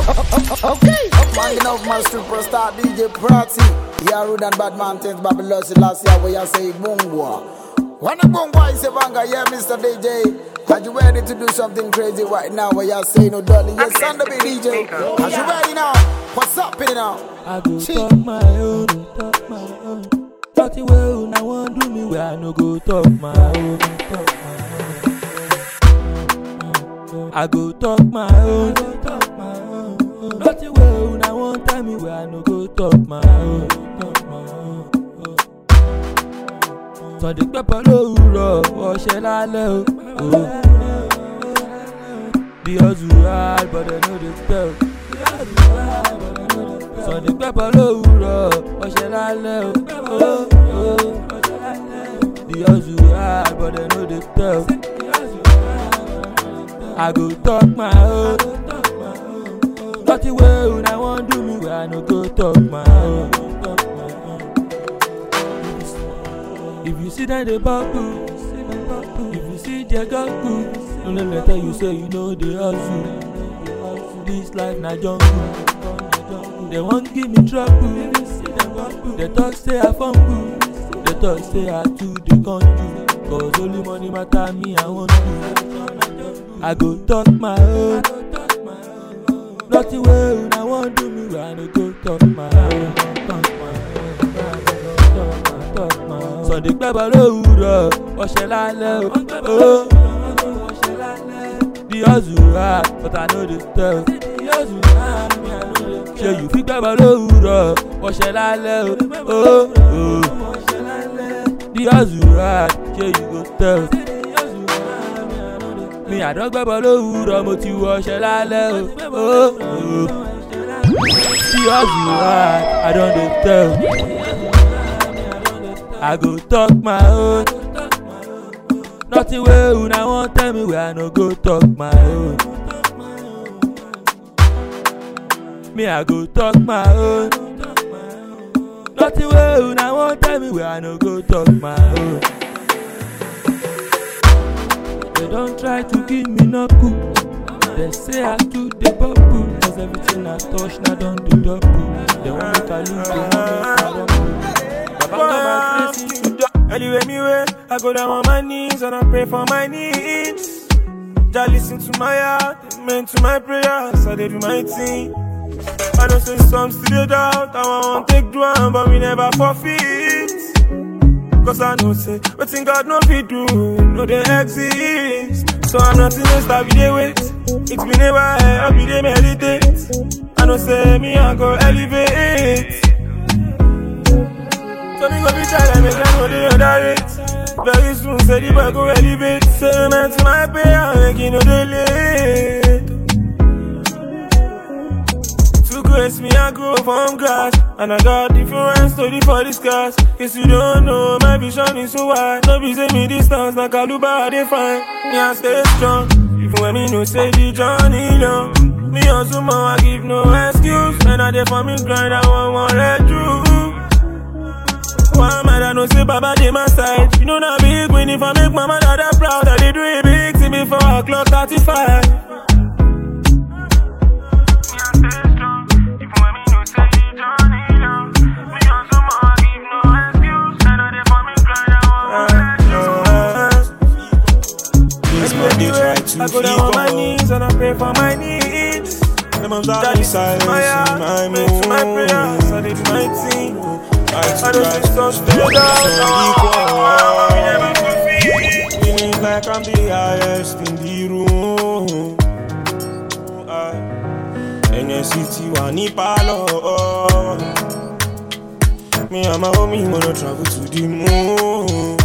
Okay, man, enough man superstar DJ Prati. Yeah, rude and bad man things Babylon last year where you say Bungwa. When a Bungwa is a banga, yeah, Mr. DJ. Are you ready to do something crazy right now where you say no darling? Yes, son of a DJ. Are you ready now? What's up in now? I go Chi. talk my own, talk my own. Talk the way una wan do me, where I no go talk my own, talk my own. I go talk my own, talk my own. Talk the way una wan tell me, where I no go talk my own, talk my own. Sunday pẹ́pẹ́ lówùrọ̀, ọ̀ṣẹ́ lálẹ́ o. o. The hustle hard, but I know the tell. Sunday pẹ́pẹ́ lówùrọ̀, ọ̀ṣẹ́ lálẹ́ o. Oh, oh. The hustle hard, but I know the tell. I go talk my own. Nothing way una wan do me, where I no go talk my own. If you see that they bubble, if you see their goggles, don't let me tell you say you know the hustle. This life na jungle. They won't give me trouble. They talk say I fumble. They talk say I too dey control. Cause only money matter me I want to. I go talk my own. Nothing way una wan do me, where I no go talk my own. Talk my own. Talk my own. Sunday gbẹ́bọ̀ lówùrọ̀, ọ̀ṣẹ́ lálẹ́ o. Oh. The hustle hard, but I know the tell. Ṣé you fit gbẹ́bọ̀ lówùrọ̀, ọ̀ṣẹ́ lálẹ́ o. Oh. Oh. The hustle hard, ṣé you go tell. Mi àdọ́gbẹ́bọ̀ lówùrọ̀, mo ti wọ ọ̀ṣẹ́ lálẹ́ o. Oh. Oh. The hustle hard, I don dey tell. I go talk my own. Nothing way una wan tell me where I no go talk my own. Me I go talk my own. Nothing way una wan tell me where I no go talk my own. They don try to give me knuckle. They say I too dey bubble. Cause everything I touch na don dey double. They wan make I lose, they wan make I rumble. Baba come and bless me. Anyway, me way, I go down on my knees and I pray for my needs. Just listen to my heart, amen to my prayers, I did do my thing. I don't say some still doubt, I want take do am, but we never forfeit. Cause I know say, what thing God no fit do, no they exist. So I'm not in a star, we dey wait. It's been a while, I be dey meditate. I know say, me I go elevate. So me go be try like make I know the other rate Very soon say the boy go elevate Say man to my pay and make you know the late To grace me I grow from grass And I got different story for this class Case you don't know my vision is so wide No be say me distance like Kaluba I dey find Me I stay strong Even when me no say the journey long Me also more I give no excuse And I dey for me grind I want one let through one man I know say Baba dey my side. You know na big win if I make my mother that proud. I dey do it big till before I clock 35. This man they try to I go down on my keep knees and I pray for my needs. Them I'm That dying is silence my in heart, my make to my prayers. I mood. did my thing. I I don't try see some to still down. We never equal. fulfill. Feeling like I'm the highest in the room. NSCT wà ní pálọ̀. Me and my homie wanna travel to the moon.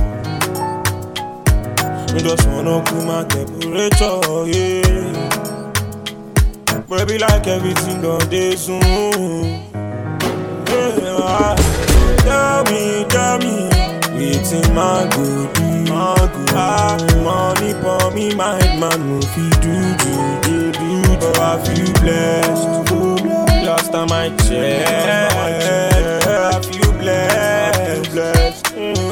We just wanna cool my temperature, yeah. But be like everything done dey soon. Yeah, tell me, tell me, wetin my go do? My go ah, money for me, my man no fit do do do do. But I feel blessed. Last time I checked, I feel blessed. blessed.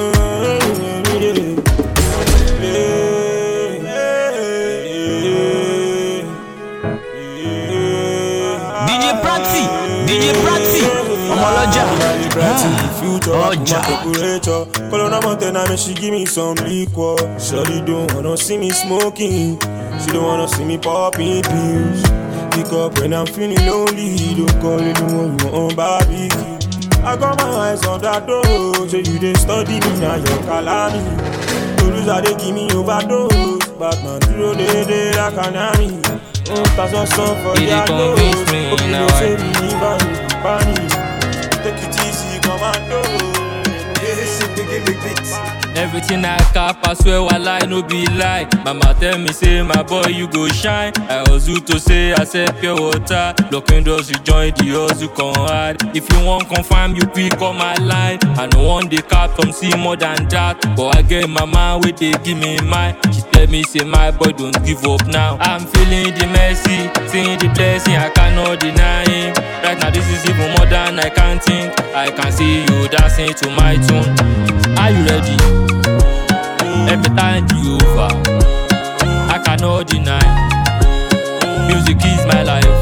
Mm, yeah, yeah, yeah. DJ Prati, ọmọ ọlọ́jà. Ọjà. temperature. Call on a mountain, I mean she give me some liquor. Shawty don't wanna see me smoking. She don't wanna see me popping pills. Pick up when I'm feeling lonely. Don't call it the one you want barbecue. I got my eyes on that door. So you dey study me now, your calamity. To lose, I dey give me overdose. Batman, dúró dédé like an army. Oh, that's a song for You dey their convince nose. me Hope you now, know say I- me leave am panic. Take it easy, commando. Everything I cap, I swear I lie, no be lie. Mama tell me, say, my boy, you go shine. I hustle to say, I said pure water. Looking doors, you join the hustle, come hard. If you want confirm, you pick on my line. I no want the cap, some see more than that. But I get my man, wait, they give me mine. She tell me, say, my boy, don't give up now. I'm feeling the mercy, seeing the blessing, I cannot deny him. Right now, this is even more than I can think. I can see you dancing to my tune. Are you ready? Every time you over, I cannot deny. Music is my life.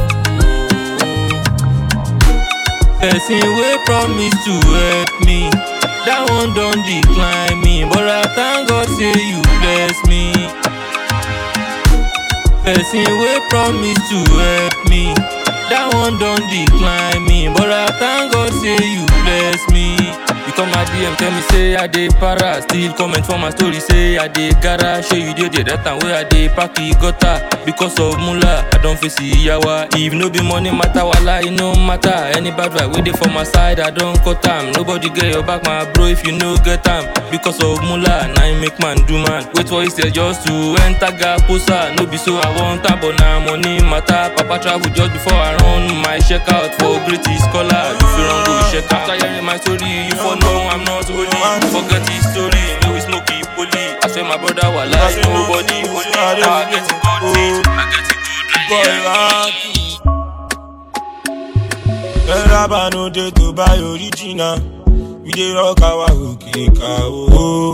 Person wey promise to help me, that one don decline me. But I thank God say you bless me. Person wey promise to help me, that one don decline me. But I thank God say you bless me. You come my DM tell me say I dey para, still comment for my story say I dey gara. Show you dey there that time wey I dey pack the gutter because of mula. I don face yawa. If no be money matter, wala e no matter. Any bad vibe wey dey for my side, I don cut am. Nobody get your back, my bro. If you no get am because of mula, na im make man do man. Wait for instead just to enter gaposa. No be so I want am, but na money matter. Papa travel just before I run my check out for British scholar. You fit run go check out. After hearing my story, you for know I'm not holy. Forget his story, no we smoke it poly. I swear my brother was like nobody holy. Now I get it good teach, I get it good really. Ẹ̀rábà no dey to buy original. We dey rock our òkè ká o.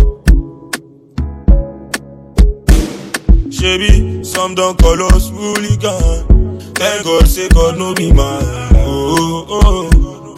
Ṣebí some don call us hooligan. Thank God say God no be man. Oh, oh, oh.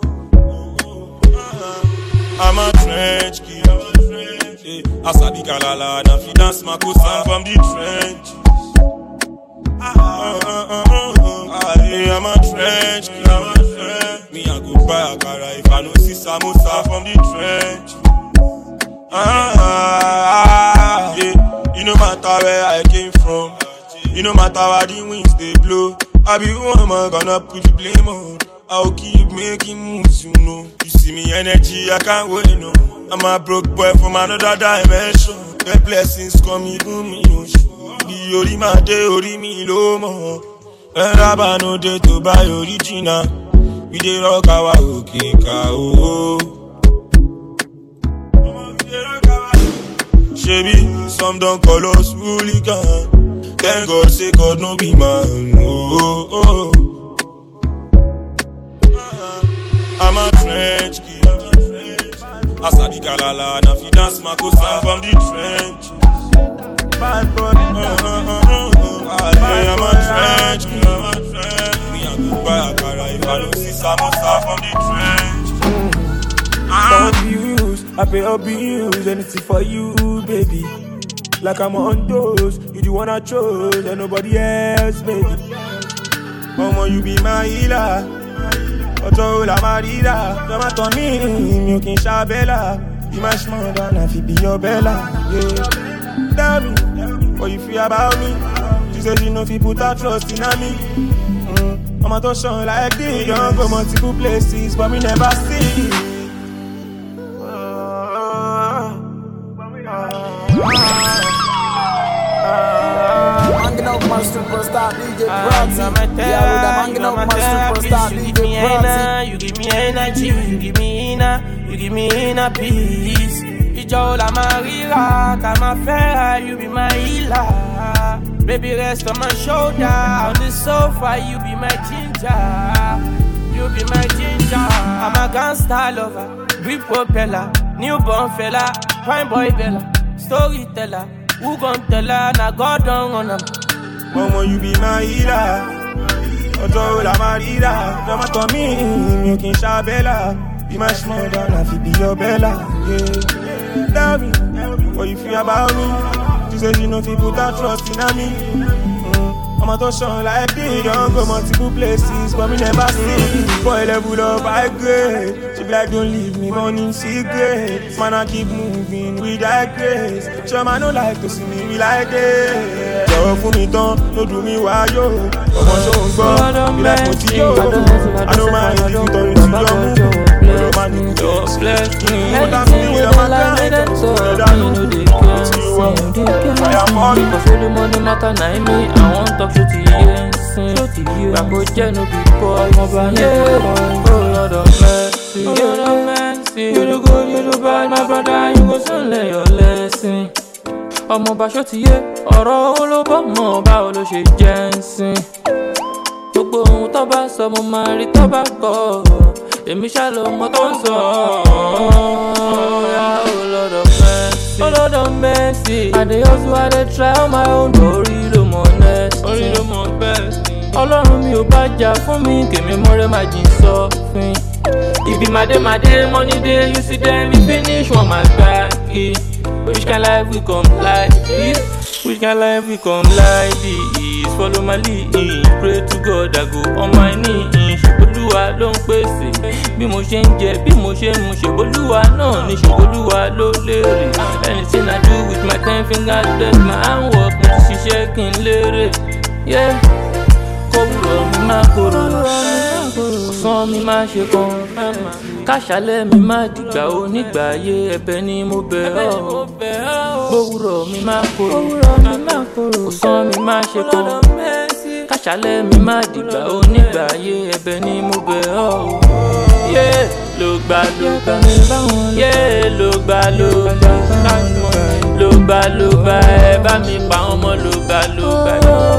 I'm a trench kid. Eh, Asabi Kalala, na fi dance Makosa from the trench. Ah, ah, ah, ah, ah, ah, eh, I'm a trench kid. Me I go buy akara if I no see samosa from the trench. Ah, ah, ah, yeah. You no matter where I came from. You no matter where the winds they blow. I be who am I gonna put the blame on? I'll keep making moves, you know. You see me energy, I can't wait no. I'm a broke boy from another dimension. The blessings come even me, oh shit. Be ori ma de ori mi lo mo. Ẹ̀rábà no dey to buy original. We dey rock our òkè ká o. Shebi, some don call us hooligan. Thank God say God no be man. Oh, oh, oh. I'm a trench kid. Asabi Kalala, na fi dance Makosa from the trench. Bad boy, uh, uh, uh, uh, uh. Yeah, I'm a trench kid. I'm a trench. Me I go buy akara if I no see samosa from the trench. Stop views, I pay up bills, anything for you, baby. Like I'm on those, you the one I chose, and nobody else, baby. Mama, you be my healer. Ọjọ́ la máa ríra. Jọba tán mí, mi ò kì í ṣàbẹ́là. You my small down, I fit be your bella. Yeah. Tell me, what you feel about me? She say she no fit put her trust in me. Mm. Ọmọ tó ṣan like this. You don go multiple places, but me never see. Hanging out my superstar DJ Prati. Yeah, with them hanging out my superstar You give me DJ Prati. energy, you give me energy, you give me inner, you give me inner peace. Ìjọ la máa ríra, ká máa fẹ́ra, you be my healer. Baby rest on my shoulder, on the sofa, you be my ginger. You be my ginger. I'm a gangster lover, grip propeller, newborn fella, prime boy bella, storyteller. Who gon' tell her, na God don't run am. Mama, you be my healer. ọjọ́ wo la máa ríra lọ́mọ tán mí mi ò kì í ṣàbẹ́là bí máa ṣe mọ̀ dáná fi bí ọbẹ̀là. tell me what you feel about me she say she no fit put her trust in me. Mm. ọmọ tó ṣan like this don go multiple places but me never see boy level up high grade she be like don't leave me money secret man I keep moving with that grace ṣé ọmọ no like to see me be like this. jọ̀wọ́ fún mi tán ló dùn mí wáyò ọmọ ṣó ń gbọ́ bí like mo ti yó I don't mind if you turn to your move ọ̀dọ̀ máa ní kú Just bless me. What I'm Anything feeling, with I'm the a line, guy. them so Let me her no know. dey It's cancel, you, uh, dey cancel. I am all- Because all the money matter na me, I want talk to the ensign. Gbàgbọ́ jẹ́ no be boy, mo bá ní Oh Lord of mercy, oh Lord of mercy. You do good, you do bad, my brother, you go soon learn your lesson. Ọmọ Bàṣọ ti yé, ọ̀rọ̀ owó ló bọ́ mọ́, báwo ló ṣe jẹ́ ń sìn? gbogbo ohun tó bá sọ mo máa rí tó bá kọ èmi ṣá ló mọ tó ń sọ ọ̀ya olọ́dọ̀ mẹ́sì olọ́dọ̀ mẹ́sì i dey hustle i dey try on my own orí ló mọ nẹ́ẹ̀sì orí ló mọ bẹ́ẹ̀sì ọlọ́run mi ò bá jà fún mi kèmí mọ́rẹ́ má jìn sọ́fin ibi màdémàdé money dey you see dem e finish one my back which kind life we come like this which kind life we come like this follow my lead pray to God I go on my knees ṣèbolúwa ló ń pèsè bí mo ṣe ń jẹ bí mo ṣe ń mu ṣèbolúwa náà ni ṣèbolúwa ló lérè anything I do with my ten fingers bless my handwork mo ti ṣiṣẹ́ kí n lérè. Yeah kówúrọ̀ mi má korò ọ̀sán mi má ṣe kan káṣálẹ̀ mi má dìgbà onígbà ayé ẹ̀bẹ̀ ni mo bẹ̀ ọ́ kówúrọ̀ mi má korò ọ̀sán mi má ṣe kan káṣálẹ̀ mi má dìgbà onígbà ayé ẹ̀bẹ̀ ni mo bẹ̀ ọ́ yé ló gbà ló gbà yé ló gbà ló gbà ló gbà ló gbà ẹ bá mi pa ọmọ ló gbà ló gbà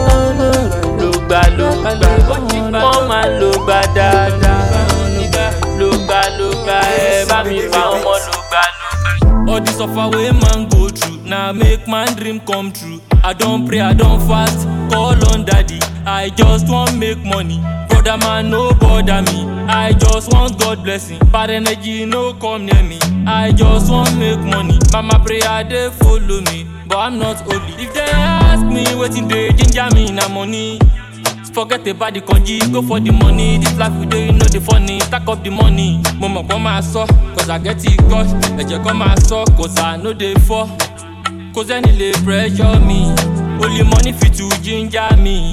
ló gbà ló gbà wọ́n máa ló gbà dáadáa ló gbà ló gbà ẹ bá mi pa ọmọ ló gbà ló gbà. all the suffer wey man go through na make man dream come true i don pray i don fast call on daddy i just wan make money brother man no bother me i just want god blessing bad energy no come near me i just wan make money mama prayer dey follow me but i'm not holy if dem ask me wetin dey ginger me na money forget about the kanji go for the money this life we dey you know the funny stack up the money mo mọ̀ pé máa sọ cause i get it gush ẹ̀jẹ̀ kan máa sọ cause i no dey fall kò sẹ́ni lè pressure me only money fit to ginger me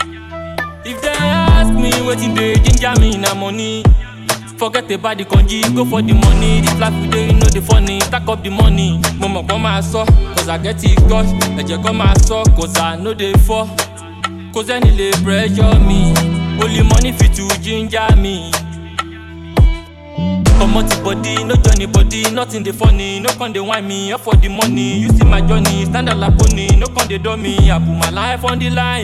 if dem ask me wetin dey ginger me na money forget about the kanji go for the money this life we dey you know the funny stack up the money mo mọ̀ pé máa sọ cause i get it gush ẹ̀jẹ̀ kan máa sọ cause i no dey fall kò sẹ́ni lè pressure me only money fit to ginger me. comot the body no join the body nothing dey funny no come dey whine me up for the money you see my journey stand out like pony no come dey dull me i put my life on the line.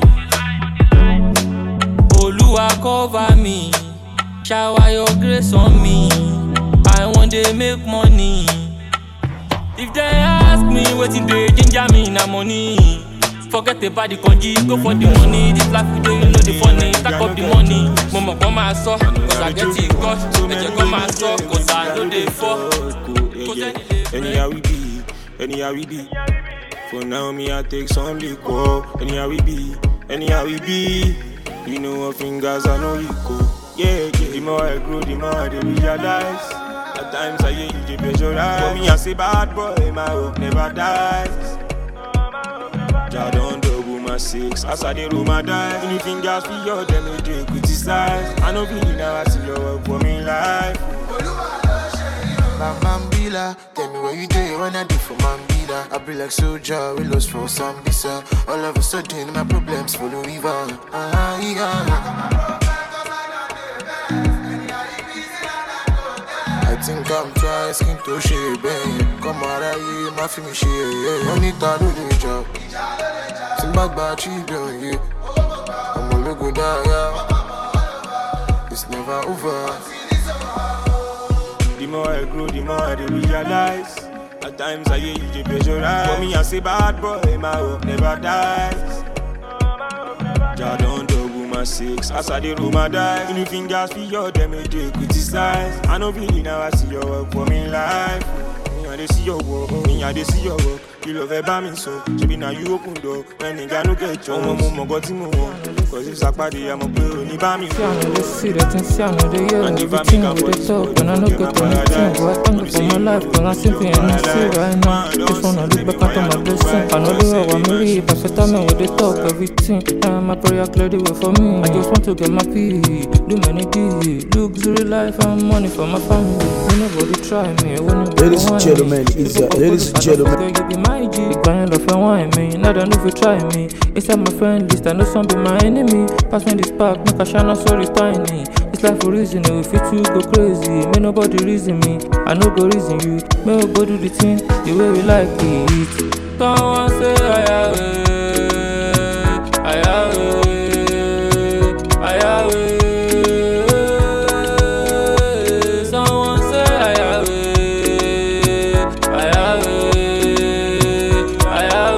olúwa cover me shower your grace on me i wan dey make money. if dem ask me wetin dey ginger me na money. forget about the kanji go for the money this life we dey you know the funny stack up the money mo mọ̀ kọ́ máa sọ cause i get it gush ẹ̀jẹ̀ kan máa sọ cause i no dey fall kò sẹ́ni lè Anyhow we be, anyhow we be. For now, me I take some liquor. Anyhow we be, anyhow we be. You know what fingers I know you go. Yeah, yeah. The more I grow, the more I dey realize. At times I hear you dey pressurize. For me I say bad boy, my hope never dies. Jah don double my six as I dey roll my dice. Any fingers for your them no dey criticize. I no believe now I see your work for me life. Bam Bambila, tell me what you do when I do for Mambila. I be like soldier, we lost for Sambisa. All of a sudden, my problems follow river. Ah, yeah. I think I'm trying skin to share, babe. Come out of here, my film share, yeah. Money to do the job. Simba gba children, yeah. I'm a logo die, yeah. It's never over. The more I grow, the more I dey realize. At times I hear you dey pressurize. For me, I say bad boy, my hope never dies. Jah don double my and six. As I dey roll my dice, any fingers for your them they dey criticize. I know really now I see your work for me life. Me I dey see your work, me I dey see your work. You love ẹ bá mi sọ, ṣebi na you open door. When nigga no get chance, ọmọ mo mọ̀ gọ́ tí mo wọ̀. Cause if sàpàdé, àmọ̀ pé ò ní bá mi See, I sọ. know they see the thing, see, I know they hear And if I everything make a with voice, the talk, and I know you get get my anything. paradise. But I thank you for my life, cause I'm simply and I see right now. This one, I look back at all my blessings. I know the way I'm really, but for time with the talk, everything. And my prayer clear the way for me. I just want to get my pee, do many deeds. Luxury life and money for my family. When nobody try me, when nobody Ladies and want gentlemen, me. it's, People uh, ladies and focus, I gentlemen. know, Girl, you be my G. Big bang love and wine me. Now they know if you try me. Inside my friend list, I know some be my enemy. Pass me this pack, make a shine, so it's tiny. It's life for reason, if you two go crazy. May nobody reason me. I know go reason you. May we go do the thing the way we like it. Someone say I have it. I have it. I have it. Someone say I have it. I have it. I have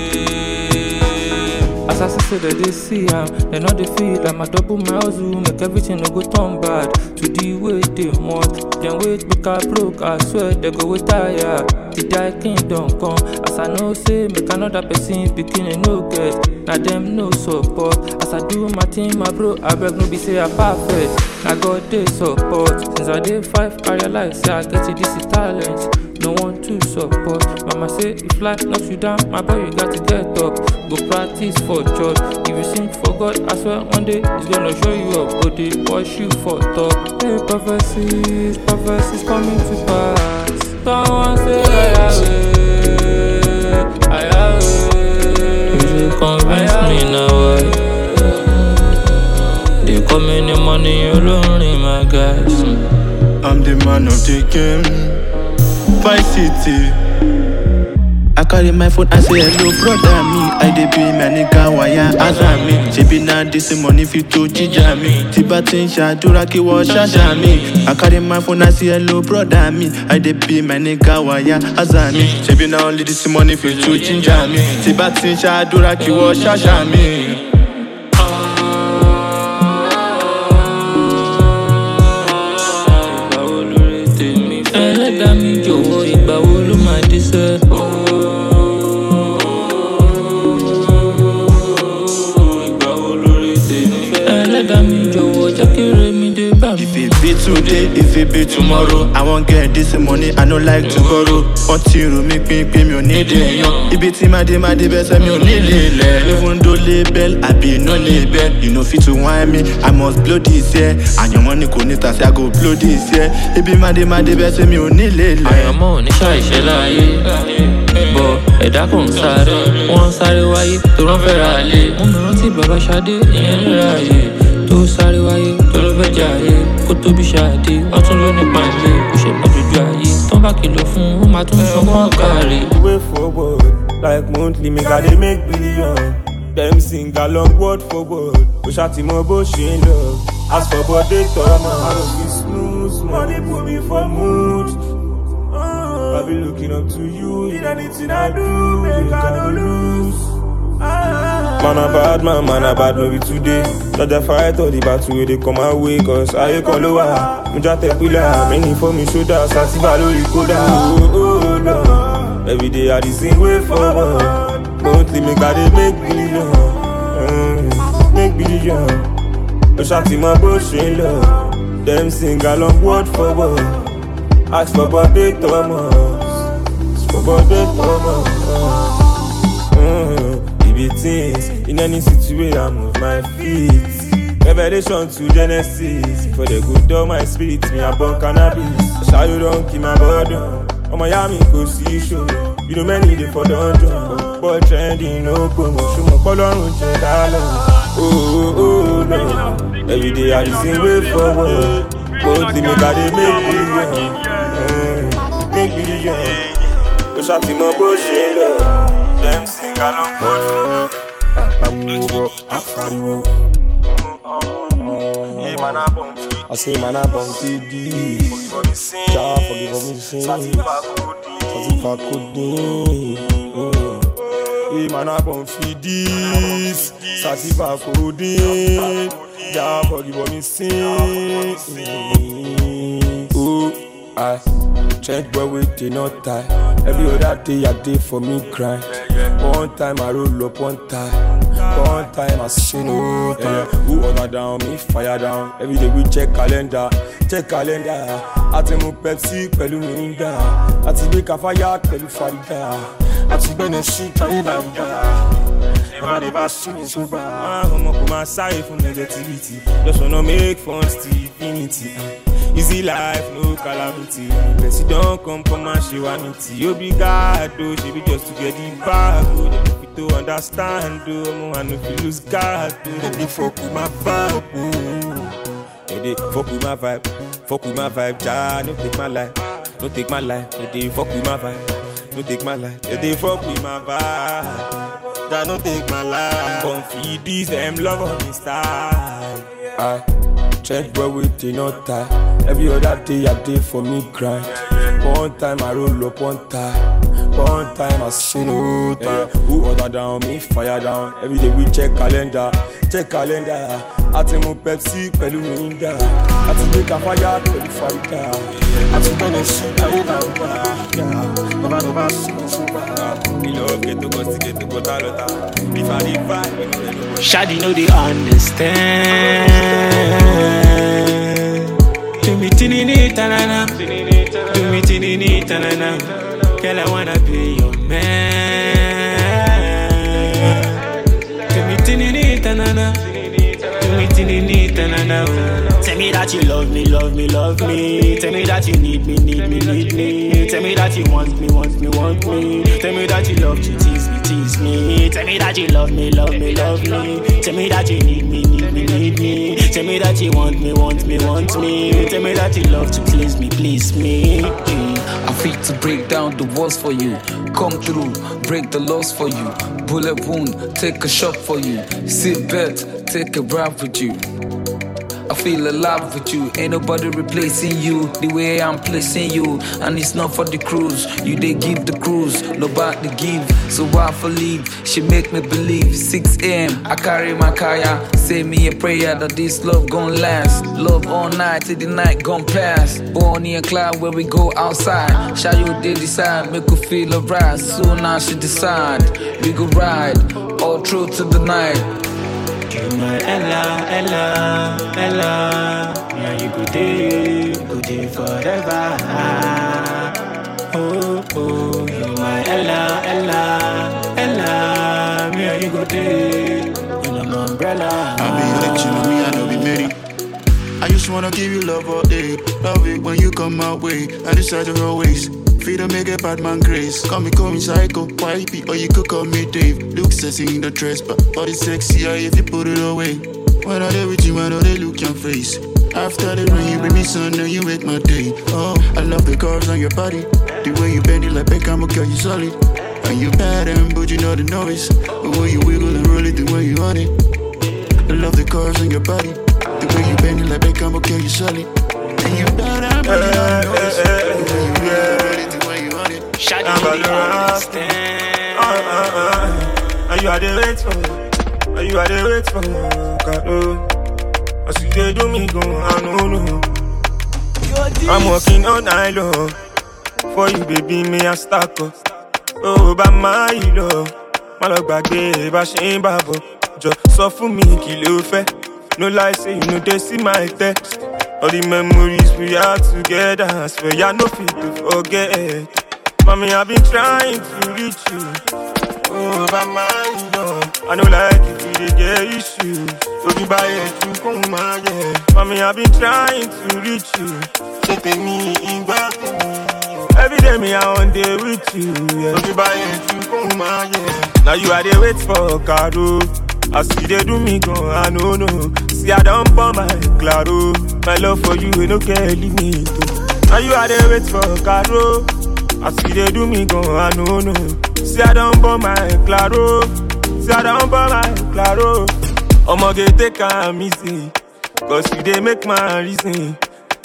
it. As I say that they see am, they know they feel like my double my hustle make everything no go turn bad. To the way they want, then wait make I broke. I swear they go retire. The die kingdom come. As I know say make another person beginning no get. Now them no support. As I do my thing, my bro, I beg no be say I perfect. I got they support. Since I did five, I realize say I get it, this is talent. No one to support. Mama say if life knocks you down, my boy you got to get up. Go practice for church. If you sing for God, I swear one day it's gonna show you up. Go they push you for top. Hey prophecies, prophecies coming to pass. Someone say I have it, I have it. You convince me now. Why? They come in the money, you lonely, my guys. I'm the man of the game. Vice City. I carry my phone and say hello brother me I dey be my nigga wire answer me Ṣebí na this money fit to jíjà mi Tí bá ti ń ṣàdúrà kí wọ́n ṣàṣà mi I carry my phone and say hello brother me I dey be my nigga wire answer me Ṣebí na only this money fit to ginger mi Tí bá ti ń ṣàdúrà kí wọ́n ṣàṣà mi. ìgbà wo lórí tèmi fẹ́. ẹlẹ́dàá mi jọ̀wọ́ ìgbà wo ló máa dé sẹ́. ìgbà wo lórí tèmi fẹ́. ẹlẹ́dàá mi jọ̀wọ́ jẹ́ kí remi dé bá mi. If it be today, if it be tomorrow, I wan get this money, I no like to borrow. Wọ́n ti rò mí pínpín mi ò ní dèèyàn. Ibi tí máa dé máa dé bẹ́sẹ̀ mi ò ní lè lẹ̀. Even though label àbí no label, you no fit to whine me, I must blow this year. Àyànmọ́ ni kò ní tàsí, I go blow this year. Ibi máa dé máa dé bẹ́sẹ̀ mi ò ní lè lẹ̀. àyànmọ́ ò ní ṣàìṣe láàyè bọ̀ ẹ̀dá kò ń sáré wọ́n ń sáré wáyé tó rán fẹ́ ra lé mo mi rántí bàbá ṣadé ìyẹn lè ra àyè tó sáré wáyé tó ló fẹ́ jẹ àyè kó tóbi ṣáàdé wọ́n tún ló nípa ilé kò ṣe mọ́ dojú ayé tán bá kìlọ̀ fún un ó máa tún sọ fún ọ̀gáre. way forward like monthly make i dey make billion dem sing along word for word kò ṣàtìmọ̀ bó ṣe ń lọ as for body tọ́mọ i no fit snooze money put me for mood i be looking up to you in anything i do make i no lose. Man a bad man, man a bad no be today Judge fight all the battle wey dey come my way Cause ayé kan ló wà, mo já tẹ pílà Many for me shoulder, sativa lórí kódà oh, oh, no. Every day I dey sing way forward Monthly make I dey make billion mm, Make billion Ó ṣàtìmọ̀ bó ṣe ń lọ Dem sing along word for word Ask for birthday Thomas Ask for birthday Thomas mm, It be things in any situation I move my feet Revelation to Genesis For the good of my spirit Me I burn cannabis Ṣayọ don kill my burden ọmọ ya mi kò sí ìṣòro you know many dey for dungeon boy trending no promo ṣùgbọ́n pọ́lọ́run jẹ́ dálọ́ ooo no everyday i dey sing way forward mostly make i dey make billion mm, make billion ó ṣàfihàn bó ṣe ń lọ dem sing along word for word àpapọ̀ àpariwo. I say man I bum TD Jah forgive me sin Satisfa codeine Baby man I born for this Sativa codeine Yeah, forgive what me sing Oh, I Change boy with the not tie Every other day I day for me grind One time I roll up one time One time I say no time Who order down, me fire down Every day we check calendar Check calendar Àti mu Pepsi pẹ̀lú Mirinda Àti gbé Kafaya pẹ̀lú Farida Àti gbẹ́nẹ̀ sí Kayinanda Never never see me so bad Ọmọ kò máa sáré fún negativity Just wanna make fun till infinity uh. Easy life, no calamity Person don come come and ṣe wá ní tí Obrigado, ṣe be just to get the bag o Dem no fit to understand o Ọmọ I no fit lose guard o Dem dey fuck with my vibe o Dem dey fuck with my vibe Fuck with my vibe, ja, no take my life No take my life, dem dey fuck with my vibe No take my life, dem dey fuck with my vibe Ja, no take my life Come feed these dem love on me style I Change boy with the not tie. Every other day I day for me grind. One time I roll up one time. One time I say no time. Who order down, me fire down. Every day we check calendar, check calendar. Àti mu Pepsi pẹ̀lú Mirinda. Àti gbé Kafaya pẹ̀lú Farida. Àti gbẹ́nẹ̀ sí Kayinanda. Never never see me so bad. Ilé ọ̀gẹ̀ tó kọ́ sí kẹ́tọ́ kọ́ tá lọ́ta. If I dey vibe, you know they no go Shadi know they understand. Do me tinini tanana, do me tinini tanana. Girl, I wanna be your man. Do me tinini tanana, do me tinini tanana. Tell me that you love me, love me, love me. Tell me that you need me, need me, need me. Tell me that you want me, want me, want me. Tell me that you love to tease me, tease me. Tell me that you love me, love me, love me. Tell me that you need me, need me, need me. Tell me that you want me, want me, want me. Tell me that you love to please me, please me. I fit to break down the walls for you. Come through, break the laws for you. Bullet wound, take a shot for you. Sit back, take a ride with you. I feel alive with you. Ain't nobody replacing you the way I'm placing you. And it's not for the cruise. You they give the cruise, nobody give. So why for leave? She make me believe. 6 a.m. I carry my kaya. Say me a prayer that this love gon' last. Love all night till the night gon' pass. Bonnie and Clyde where we go outside. Shall you they decide? Make her feel alright. Soon I should decide. We go ride all through to the night. You my Ella, Ella, Ella. Yeah, you go day, go day forever. Oh, oh, you my Ella, Ella, Ella. Me and you go day in an umbrella. I be let you know me, I know be married. I just wanna give you love all day. Love it when you come my way. I decide to always. Feed to make a bad man grace. Call me, call me psycho, wifey, or you could call me Dave. Look sexy in the dress, but body sexier if you put it away. When I there with you, I know they look your face. After the rain, you bring me sun, and you make my day. Oh, I love the curves on your body. The way you bend it like Beckham, girl, you solid. And you bad and but you know the noise. The way you wiggle and roll it, the way you on it. I love the curves on your body. The way you bend it like Beckham, girl, you solid. And you bad and but you know the noise. The way you wiggle and roll it, the way you on it. Shadi I'm know they gonna understand. uh, uh, uh. And you are the wait for, and you are the wait for, God, oh. As you dey do me go, I know, no. I'm working all night long for you, baby, me I stack up. Oh, bá máa yìí lọ, má lọ gbàgbé bá ṣe ń bà bọ̀. Jọ sọ fún mi kí ló fẹ́. No lie, say you no dey see my text. All the memories we had together, I swear I no fit to forget. Mommy, I've been trying to reach you. Oh, bá máa yìí lọ. I no like if you dey get issues. Ojú bá yẹ ju kóun máa yẹ. Mommy, I've been trying to reach you. Ṣé tèmi ìgbà tèmi? Every day me I on day with you. Yeah. Ojú bá yẹ ju kóun máa yẹ. Now you are dey wait for Caro. As you dey do me gan, I no know. See I don pour my claro. My love for you, e no get limit. oh. Now you are dey wait for Caro. As you dey do me gan, I no know. See I don pour my claro. See I don pour my claro. Omoge take am easy. Cause you dey make my reason.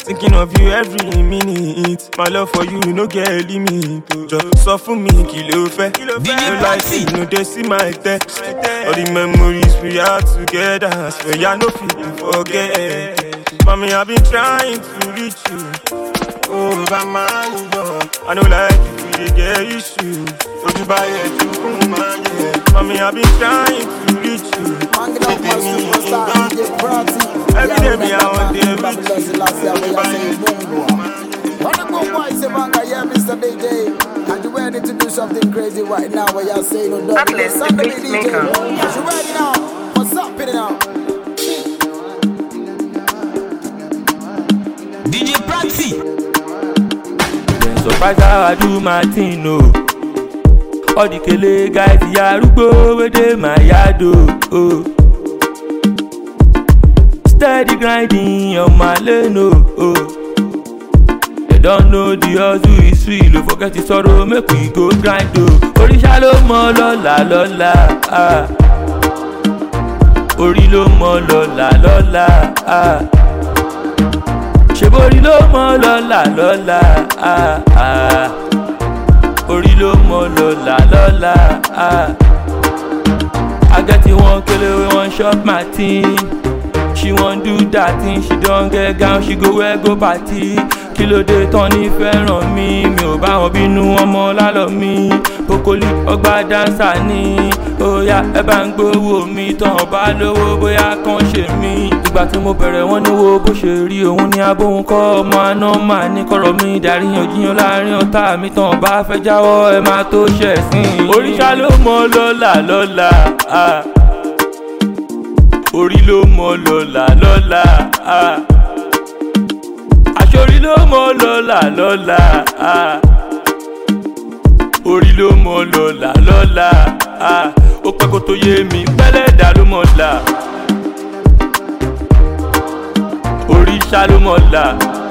Thinking of you every minute. My love for you no get limit. Just sọ fún mi kí ló fẹ́. No like it, no dey see my text. All the memories we had together. I swear I no fit to forget. Mommy, I've been trying to reach you. Oh, by my love. I know like if we dey get issue. Ojú bá yẹ ju fún máa yẹ. Mommy, I've been trying to reach you. Hanging out my superstar DJ Prati. Every day me out there with Babylon Selassie, where you say Bungwa. When the Bungwa is a banga, yeah, Mr. DJ. And you ready to do something crazy right now where you're saying no double. Atlas, the Sunday beat DJ. maker. You ready now? What's up in it now? DJ Praxi. Dem surprise how I do my thing o. All the kele guys ìyá arúgbó wey dey my yard o. o. Steady grinding on my lane o. o. They don know the hustle is real o. Forget the sorrow make we go grind o. Oríṣà ló mọ lọ́la lọ́la. ah. Orí ló mọ lọ́la lọ́la. ah ṣèborí ló mọ lọ́la lọ́la ah, ah. orí ló mọ lọ́la lọ́la ah. agẹ́tì wọn kele wọn shop my thing she wan do that thing she don get gown she go wear go party kí ló dé tán ní fẹ́ràn mi mi ò bá wọn bínú ọmọ lálọ́ mi kókólì ọgbà dáńsà ni óyá ẹ bá ń gbowó mi tán ọba lówó bóyá kàn ṣe mí ìgbà tí mo bẹ̀rẹ̀ wọ́n níwó bó ṣe rí òun ní abóhun kọ́ ọmọ aná máa ní kọ̀rọ̀ mi dàríyànjiyàn láàrin ọ̀tá mi tán ọba fẹ́ jáwọ́ ẹ máa tó ṣẹ̀ sí i. oríṣà ló mọ lọ́la lọ́la ah. orí ló mọ lọ́la lọ́la ah. àṣorí ló mọ lọ́la lọ́la ah. orí ló mọ lọ́la lọ́la ah. ó pẹ́ kó tó yé mi pẹ́lẹ́ dà ló mọ̀ la. oríṣà ló mọ̀ la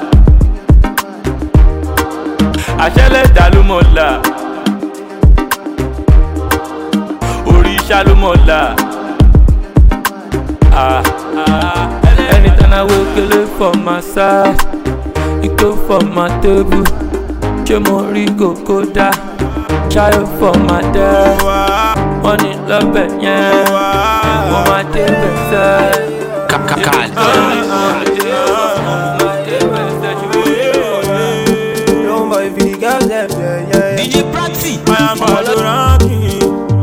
àṣẹlẹ̀dá ló mọ̀ la oríṣà ló mọ̀ la Ah, ah. anytime I wake up for my side e go for my table ṣé mo rí kókó dá ṣáyọ for my dad wọ́n ní lọ́bẹ̀ yẹn wọ́n máa débẹ̀ sẹ́ẹ̀. Young boy, if the girls them, yeah, yeah. DJ Praxi. I am Baloranki.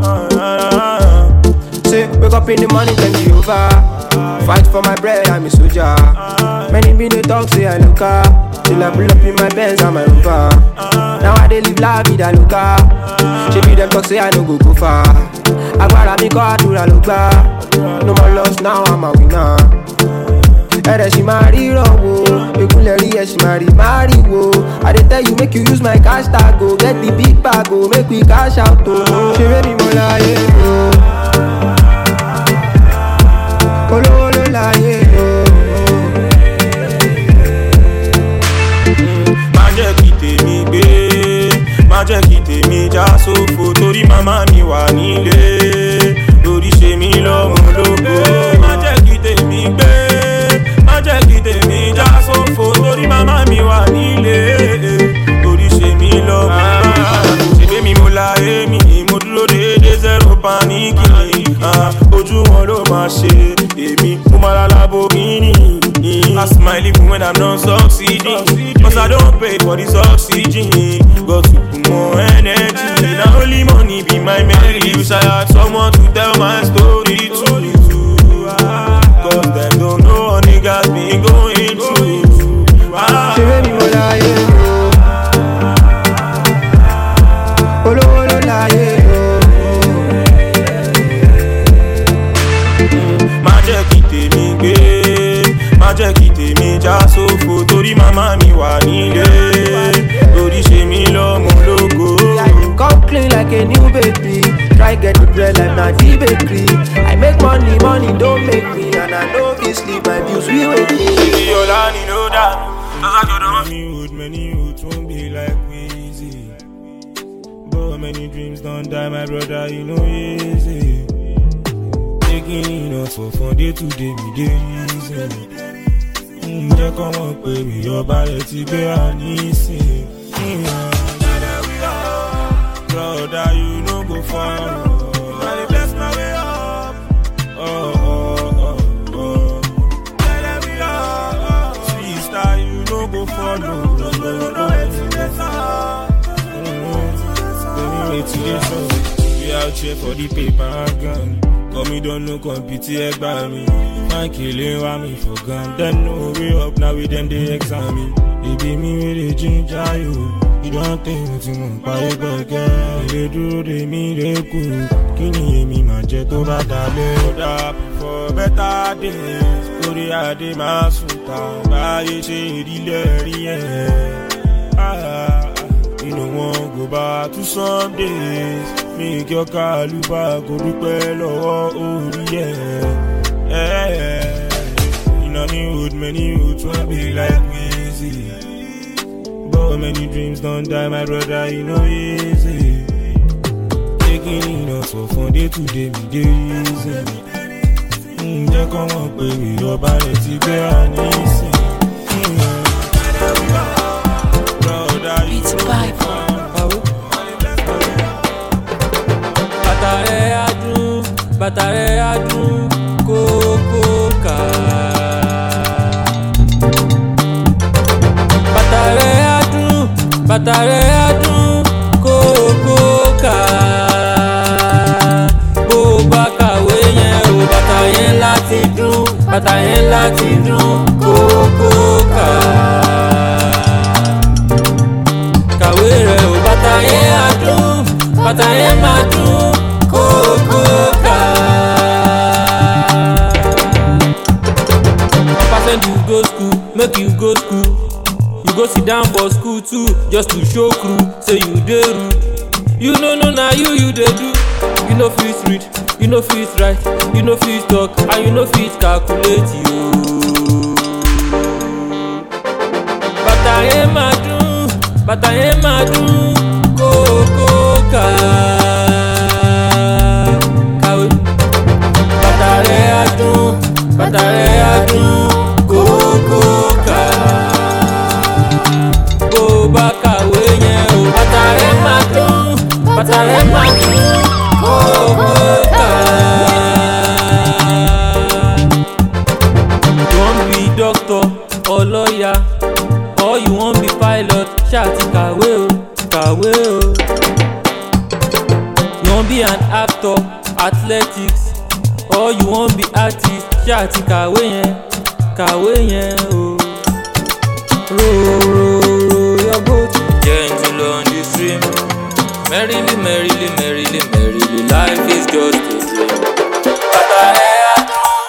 Say, wake up in the morning, thank Jehovah. Fight for my bread, I'm a soldier. Many been they talk, say I look up. Till I pull up in my Benz and my Rover. Now I dey live la vida loca. She be them talk, say I no go go far. Agbára mi kọ́ àdúrà ló gbà. No more loss, now I'm a winner. ẹ̀rẹ̀ ṣì máa ríran wo egunlẹ̀ rí ẹ̀ ṣì máa rí máa rí wo i dey tell you make you use my cash tag o get the big bag o make we cash out o ṣeré mi mo láyé o olówó ló láyé o. má jẹ́ kí tèmi gbé má jẹ́ kí tèmi já sófo torí màmá mi wà nílé lórí ṣe mí lọ́mọ lógo má jẹ́ kí tèmi gbé má jẹ́ kí tèmi já sófo torí màmá mi wà nílé lórí ṣe mí lọ́mọ ṣègbè mi mo la èmi mo dúró déédéé zero paniki ah, ojú wọn ló máa ṣe èmi mo máa la labogini. I smile even when I'm not succeeding. Cause I don't pay for this oxygen. Got to put more energy. Now only money be my melody. Wish I had someone to tell my story to. Cause them don't know what niggas been going through. Ah. ṣeré mi mo láyé o olówó ló láyé má jẹ́ kí tèmi gbé má jẹ́ kí tèmi já sófo torí màmá mi wà nílé lórí ṣe mí lọ́mọ lógo. o come clean like a new baby try get the bread like na the bakery i make money money don make me and i no fit sleep my bills we wait me. Ibi ọ̀la ni ló dà mí. Many youth, many youth won't be like Weezy. But many dreams don't die, my brother, you know easy. Taking enough for fun day to day, me day easy. Ǹjẹ́ kọ́ mọ̀ pé ìyọba rẹ̀ ti gbé wa nísìn? Brother, you no go far. I dey bless my way up. Oh, oh, oh, oh. Sister, you no go follow. We out here for the paper and gun. Call me don't no compete by me. Man killing why me for gun. Then no way up now with them they examine. They be me with the ginger you. You don't think what you want buy it back They do they me they cool. Kini èmi máa jẹ tó bá dalẹ̀. Kódà for better days. Orí adé máa sùn ta. Báyé ṣe ìdílé rí ẹ̀. Ah, you no wan go back to some days. Make your kàlùbà kò dúpẹ́ lọ́wọ́ orí ẹ̀. In a new hood, many youths wan be like Wizzy. But many dreams don't die, my brother, you know easy. Taking in us for fun day to day, me dey easy. Ǹjẹ́ kọ́ mọ̀ pé ìjọba rẹ̀ ti gbé wa nísìn? Brother, you Beats know by bàtà rẹ̀ á dún bàtà rẹ̀ á dún kókó ká. bàtà rẹ̀ á dún bàtà rẹ̀ á dún kókó ká. bó o bá kàwé yẹn o bàtà yẹn láti dún bàtà yẹn láti dún kókó ká kàwé rẹ̀ ò bàtà yẹn á dún bàtà yẹn máa dún kókó ká. Papa send you go school make you go school you go sit down for school too just to show crew say you dey rude you no know na you you dey do you no fit read you no fit write you no fit talk and you no fit calculate yo. bàtà yẹn máa dún bàtà yẹn máa dún kókó ká. kàwé bàtà rẹ̀ á dún bàtà rẹ̀ á dún kókó ká. bó o bá kàwé yẹn o bàtà rẹ̀ máa dún bàtà rẹ̀ máa dún kókó ká. you wan be doctor or lawyer or you wan be pilot ṣáà ti kàwé o kàwé o. you wan be an actor athletics or you wan be artist ṣáà ti kàwé yẹn kàwé yẹn o. row row row your boat gentle on the stream merrily merrily merrily merrily life is just a dream. bàtà rẹ̀ á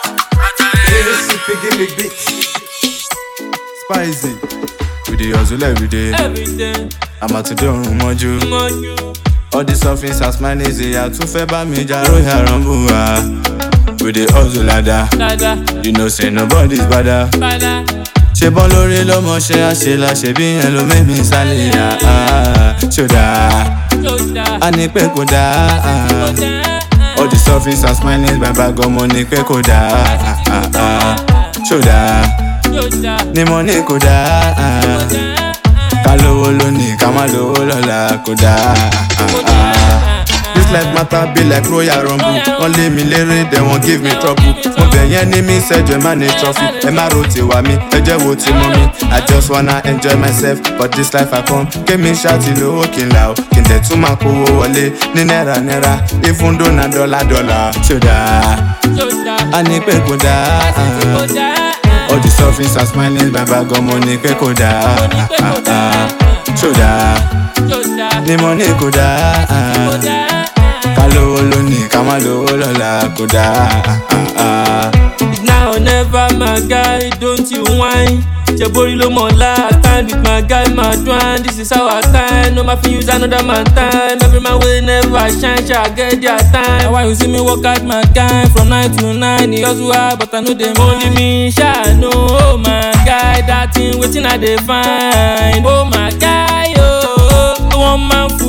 Give me beat. Spicy. We dey hustle every day. everything I'm out to do mọ́jú. mọ́jú. All the surface as mine is a tún fẹ́ bá mi jà lóyè àrọ́bù wa. We dey hustle lada. dada You know say nobody's bada. padà Ṣé bọ́ lórí ló mọ ṣe àṣelà ṣe bí yẹn ló mẹ́mí sálẹ̀ yá. Ṣòdà, tó dáa. a ní pé kò dáa. All the surface as mine is bàbá gan mo ní pé kò dáa. Ṣòdà, ní mo ní kò dáa. ká lówó lónìí ká má lówó lọ́la kò dáa. This life matter be like royal rumble. Wọ́n lé mi léré, then wọ́n give me trouble. Mo bẹ̀ yẹn ní mi sẹ́jọ́ ẹ má ní trophy. Ẹ má ro tiwa mi, ẹ jẹ́ wo ti mọ́ mi. I just wanna enjoy myself, but this life I come. Kémi ṣáàtì lówó kí n là ó. Kí n dẹ̀ tún máa kówó wọlé ní náírà náírà. Even though na dọ́là dọ́là. Ṣé o dáa? A ní pé kò dáa. All the surface and smiling bàbá gan mo ní pé kò dáa. Ṣé o dáa? Ní mo ní kò dáa. ká lówó lónìí ká má lówó lọ́la kò dáa. Now or never my guy, don't you whine. Ṣebori ló mọ̀ last time with my guy my dwan. This is our time, no ma fi use another man time. Every man wey never shine shall get their time. Na why you see me work out my guy from nine to nine. E hustle hard but I no dey mind. Only me sha know, oh my guy, that thing wetin I dey find. Oh my guy, oh, one man full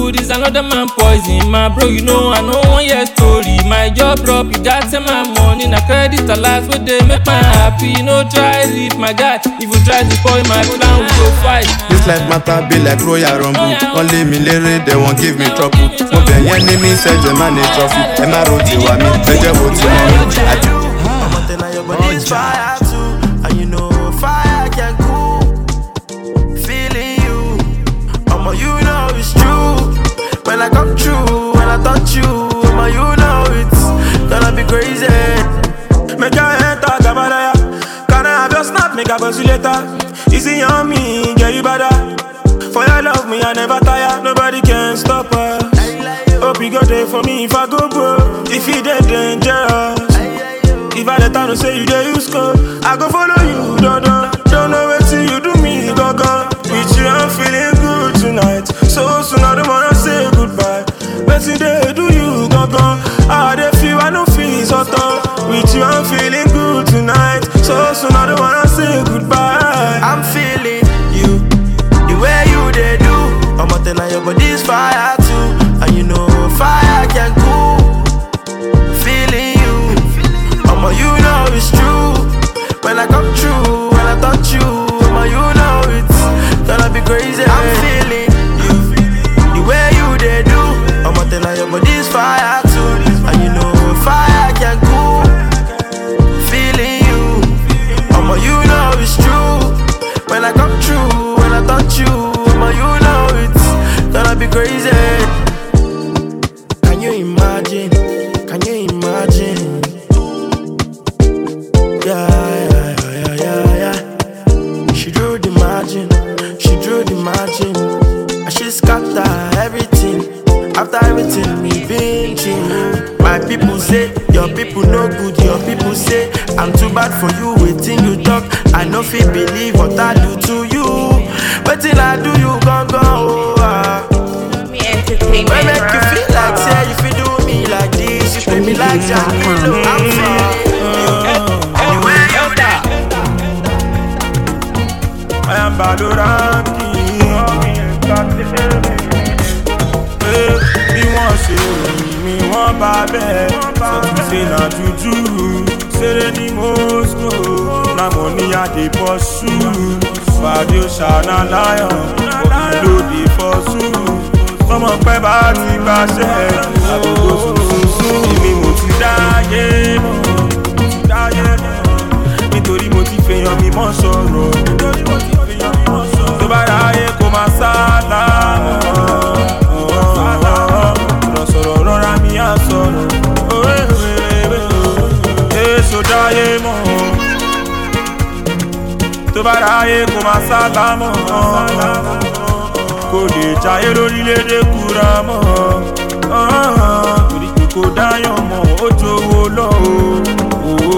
food is another man poison. My bro, you know I know one year story. My job drop, you got send my money. Na credit alert wey dey make my happy. No try leave my guy. If you try to spoil my plan, we go fight. This life matter be like Royal Rumble. Only me lere, they won't give me trouble. Mo bẹ̀ yẹn ní mi ṣẹ̀jẹ̀ má ní trophy. Ẹ má ro tiwa mi, ẹ jẹ́ wo ti mọ́ mi. Àjẹ́ I'm on ten and your body's fire too. And you know fire can cool. Feeling you. Omo, you know it's true. When I come true, when I touch you, Omo, you know it's gonna be crazy. Make your enter Gabalaya. Can I have your snap? Make a buzz you later. Easy on me, get you better. For your love, me, I never tire. Nobody can stop us. Hope you go there for me if I go bro. If you dead dangerous. If I let her know say you there, you score. I go follow you, don't know. Don't know what you do me, go go. With you, I'm feeling good tonight. So soon, I don't wanna say goodbye. But today, do you go go? I dey feel, I don't feel so tough. With you, I'm feeling good tonight. So soon, I don't wanna say goodbye. I'm feeling you, the way you they do. I'm on ten and your body's fire too. And you know fire can cool. Feeling you, Omo, you know it's true. When I come true, when I touch you, Omo, you know it's gonna be crazy. I'm feeling you, the way you they do. I'm on ten and your body's fire too. And you know fire can cool. Feeling you, Omo, you know it's true. When I come true, when I touch you, Omo, you know it's gonna be crazy. Can you imagine? Can you imagine? Yeah, yeah, yeah, yeah, yeah. She drew the margin, she drew the margin. And she scatter everything. After everything we been through. My people say, your people no good, your people say, I'm too bad for you, waiting you talk. I no fit believe what I do to you. Waiting I do you gon' go. Oh, ah. When make you feel like say you feel do me like this, you treat me like Jamilo. I'm feeling you. Anyway, you I am Badoranki. Eh, Bí wọ́n ṣe ròyìn mi, wọ́n bá bẹ́ẹ̀. Sọ́tún ṣe na jújú. Ṣeré ní Moscow, na mo ní àdé bọ́ ṣú. Fàdé ṣàná láyọ̀, òbí lóde fọ́ ṣú. Tọmọ pẹ́ bá ti gbàṣẹ́, àdúgbò sùnsùnsùn. Èmi mo ti dáyé mọ̀, mo ti dáyé mọ̀ nítorí mo ti fèèyàn mi mọ́ sọ̀rọ̀ nítorí mo ti fèèyàn mi mọ́ sọ̀rọ̀ tó bá ráyè kó máa sálámọ̀ ọ̀rọ̀ sọ̀rọ̀ rọra mi á sọ̀rọ̀ èso dáyé mọ́ tó bá ráyè kó máa sálámọ̀ kò lè jayé lórílẹ̀‐èdè kúra mọ́ torí pé kò dáyàn mọ́ ó jowó lọ́wọ́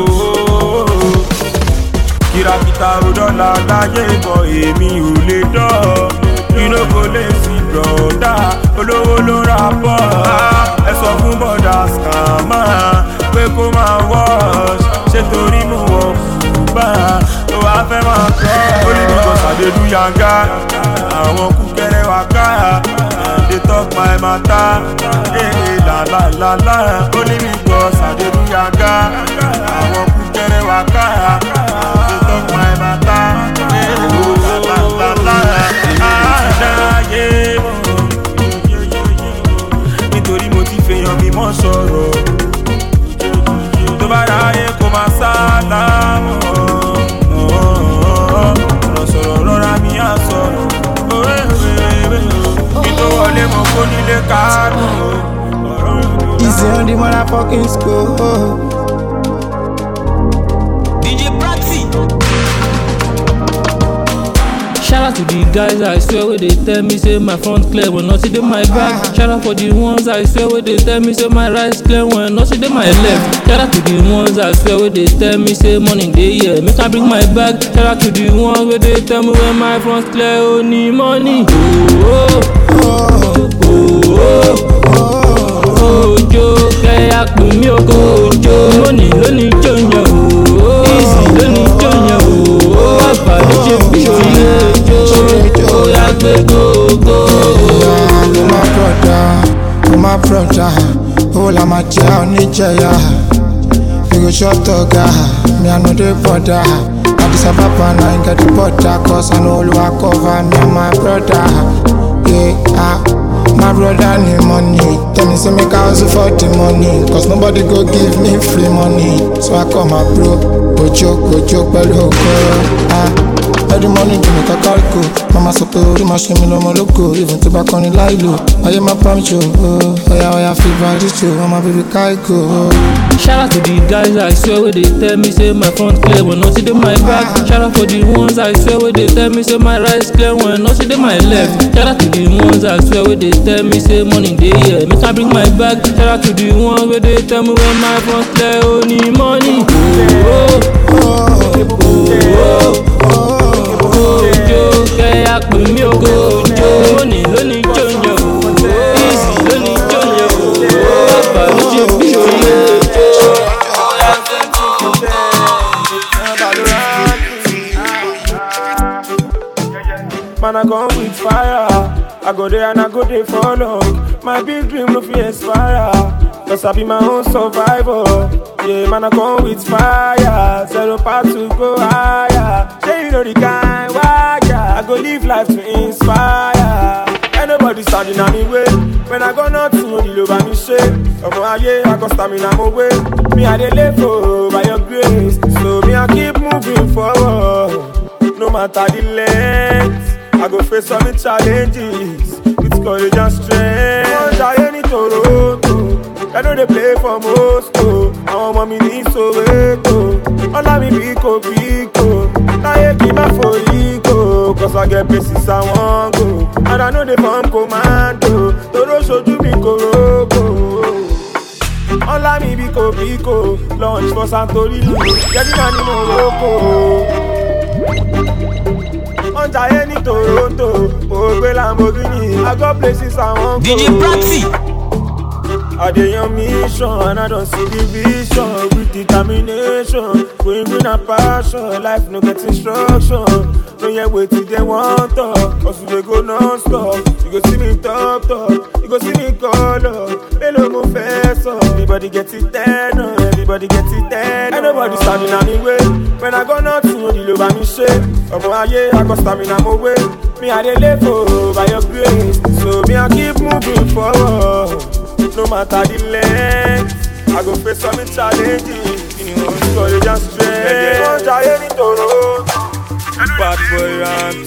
kìràkìtà òdọ́là láyé bọ̀ èmi ò lè dọ́ inú kò lè sí bọ̀dá olówó ló ra bọ̀ ẹ sọ fún bọ̀dá skàmà pé kó máa wọ́ọ̀ṣ ṣé torí mo wọ̀ bá tó wàá fẹ́ máa kọ́ ó ní bí kò sàdédú yanga àwọn kúkẹ́rẹ́ wá ká they talk my matter ee la la la la ó ní bí kò sàdédú yanga àwọn kúkẹ́rẹ́ wá ká they talk my matter ee la la la la àdáyé mọ̀ nítorí mo ti fèèyàn mi mọ́ sọ̀rọ̀ tó bá ráyè kó máa sálámọ̀ ọ̀rọ̀ sọ̀rọ̀ rọra mi á sọ̀rọ̀ kí tó wọlé mọ̀ kó nílé káàdùn Easy on the motherfucking school. DJ Praxi. Shout out to the guys I swear where they tell me say my front clear when not see them my back. Shout out for the ones I swear where they tell me say my right clear when not see them my left. Shout out to the ones I swear where they tell me say money day yeah make I bring my bag. Shout out to the ones where they tell me when my front clear only money. Oh oh oh oh oh ojo kẹ́yà pè mí oko ojo money lónìí jọ̀yàn o easy lónìí jọ̀yàn o àgbà ló ṣe fi ṣòye ojo ó yà gbé gógó. Ló máa kọ́ máa jẹ́ oníjẹ̀yà. We go shop toga, me I know the border. Addis Ababa now I get the border, cause I know Oluwa cover me and my brother. Yeah, ah, my brother need money. Tell me say make I hustle for the money, cause nobody go give me free money. So I call my bro, Ojo, Ojo, pẹ̀lú okoro. Ah, every morning do me kakariko. Mama sọ pé orí máa ṣe mi lọ́mọ lóko, even tó bá kọrin láìlò. Ayé máa pa mi jò, ọ̀yà ọ̀yà fi bàdí jò, ọmọ bíbí káìkò. Shout out to the guys I swear where they tell me say my front clear when nothing in my back. Shout out for the ones I swear where they tell me say my right clear when nothing in my left. Shout out to the ones I swear where they tell me say money they here. Make I bring my bag. Shout out to the ones where they tell me when my front clear only money. Oh, oh, oh, oh, oh, oh, jo, kẹ́ ya pè mí o. Jo, money lóní jòjò. Easy lóní jòjò. Bàbá mi ṣe bí òye. Man, I come with fire. I go there and I go there for long. My big dream no fear expire. Cause I be my own survivor. Yeah, man, I come with fire. Zero part to go higher. Say you know the kind wire. I go live life to inspire. Ain't nobody standing on me way. When I go nothing, no deal over me shit. Ọmọ ayé, I go stamina mo way. Me, I dey live for by your grace. So me, I keep moving forward. No matter the length, I go face all the challenges with courage and strength. Wọ́n ṣayé ní Toronto, I know they play for Moscow. Àwọn ọmọ mi ní Soweto, ọlá mi bí kò bí kò. Láyé kí n má forí kò, cause I get places I wan go. And I know they form commando, toró ṣojú mi kòrókò. Ọlá mi bí kò bí kò, launch for Santorini, Jẹ́dínà ní Morocco wọ́n jayé ní toronto mo gbé lamborghini i go places i wan go. DJ Praxi. I dey on mission and I don't see the vision with determination. Going green and passion, life no get instruction. No hear wetin dem wan talk, cause we dey go non-stop. You go see me talk talk, you go see me call up. Mélòó mo fẹ́ sọ? Everybody get it ten o, everybody get it ten o. Ain't nobody standing on me way. When I go nothing, no deal over me ṣe. Ọmọ ayé, I go stamina mo way. Me I dey live for by your grace, so me I keep moving forward. No matter the length, I go face some challenges. You know, courage and strength. Wọ́n jayé ní Toronto. Bad boy rant.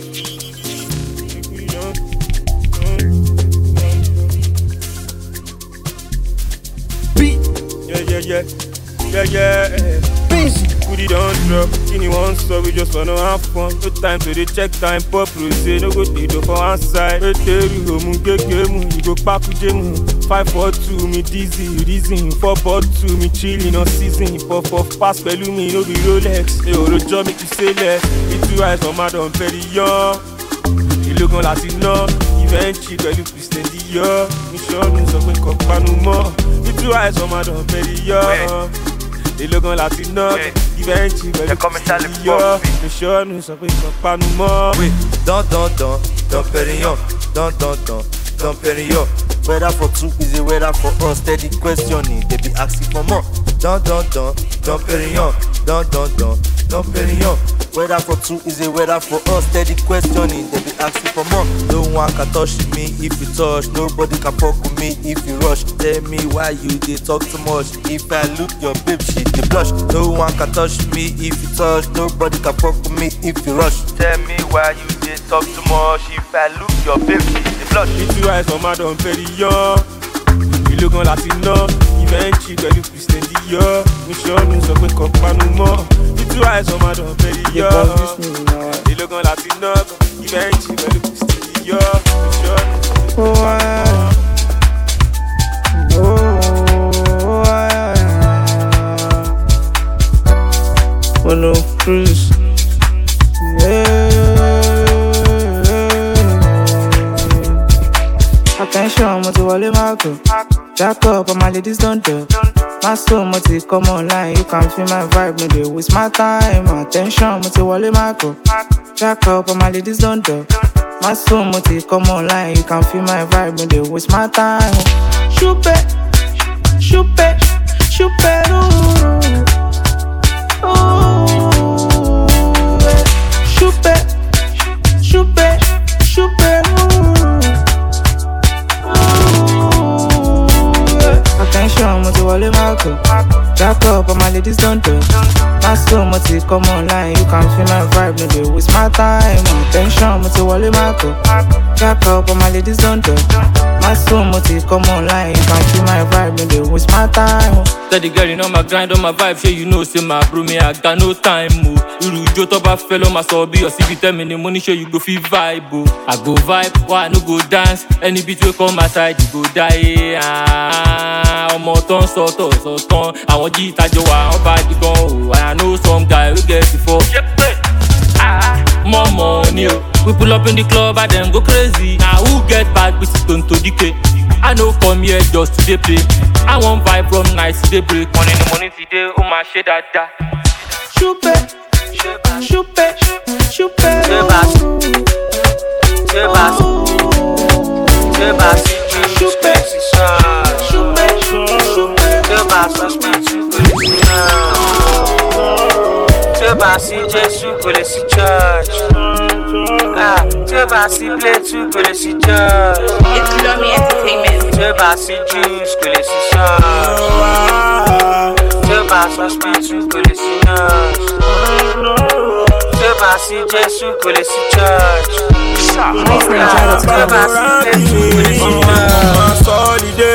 Yeah, yeah, yeah. Yeah, yeah. Goody don't drop. Kini one so we just wanna have fun. No time to dey check time. Pop rose, no go dey do for one side. Eteru omu gege mu, you go paku jemu. Five four two, me dizzy, reason. Four four two, me chilling on season. Puff puff pass pẹ̀lú mi, no be Rolex. Ṣé òròjọ́ mi kì í ṣẹlẹ̀? Ìtú àìsàn máa dàn very young. Ìlógan láti ná. Ìfẹ́ǹtì pẹ̀lú Christian Dior. Mi ṣọ́ọ̀nù sọ pé kò panu mọ́. Ìtú àìsàn máa dàn very young. Ìlógan láti ná. Ìfẹ́ǹtì pẹ̀lú Christian Dior. Mi ṣọ́ọ̀nù sọ pé kò panu mọ́. Oui, dans, dans, dans, dans Pérignon, dans, dans, dans, dans Pérignon. Weather for two is a weather for us. Steady questioning, they be asking for more. Dans, dans, dans, dans Pérignon, dans, dans, dans, dans Pérignon. Weather for two is a weather for us. Steady questioning, they be asking for more. No one can touch me if you touch. Nobody can fuck with me if you rush. Tell me why you they talk too much. If I look your babe, she they blush. No one can touch me if you touch. Nobody can fuck with me if you rush. Tell me why you they talk too much. If I look your babe, she they blush. Ìtú àìsàn máa dàn very young. Ìlógan láti ná. Ìfẹ́ǹtì pẹ̀lú Christian Dior. Mi ṣọ́ọ̀nù sọ pé kò panu mọ́. Ìtú àìsàn máa dàn very young. Ìlógan láti ná. Ìfẹ́ǹtì pẹ̀lú Christian Dior. Mi ṣọ́ọ̀nù sọ pé kò panu mọ́. Follow cruise. Attention, mo ti wọlé Marco. Jack up, all my ladies don't do. My soul, mo ti come online. You can feel my vibe, no dey waste my time. Attention, mo ti wọlé Marco. Jack up, all my ladies don't do. My soul, mo ti come online. You can feel my vibe, no dey waste my time. Ṣúpẹ́, Chupe, chuperu. Chupe, chupe, chuperu. Attention, mo ti wọlé Marco. Jack up, all my ladies don touch. Masco, mo ti come online, you can feel my vibe, no dey waste my time. Attention, mo ti wọlé Marco. Jack up, all my ladies don touch. Masco, mo ti come online, you can feel my vibe, no dey waste my time. Tell the girl you know my grind on my vibe, sure you know say my bro me I got no time o. Irú ijó tó bá fẹ́ ló máa sọ bí ọ̀sìn bíi tell me ni mo ní ṣe you go fit vibe o. I go vibe, why I no go dance? Any beat wey come my side you go die. Ah, Ọmọ tó ń sọ tó sọ tán, àwọn jí ìtajọ wà wọ́n bá di gan o. I know some guy wey get it for. More money o. We pull up in the club and then go crazy. Na who get bad with Tonto Dike? I no come here just to dey play. I wan vibe from night to dey break. Money ni money ti dé, ó máa ṣe dáadáa. Chupe, chupe, chupe. Chupe, chupe, Tí ó bá sí Jésù kò lè sí church. Ah, Tí ó bá sí Blétú kò lè sí church. It's Lomi Entertainment. Tí ó bá sí Juice kò lè sí church. Tí ó bá sí Hospital kò lè sí nurse. Tí ó bá sí Jésù kò lè sí church. Ah, Tí ó bá sí Blétú kò lè sí nurse. sọ́ọ́lìdé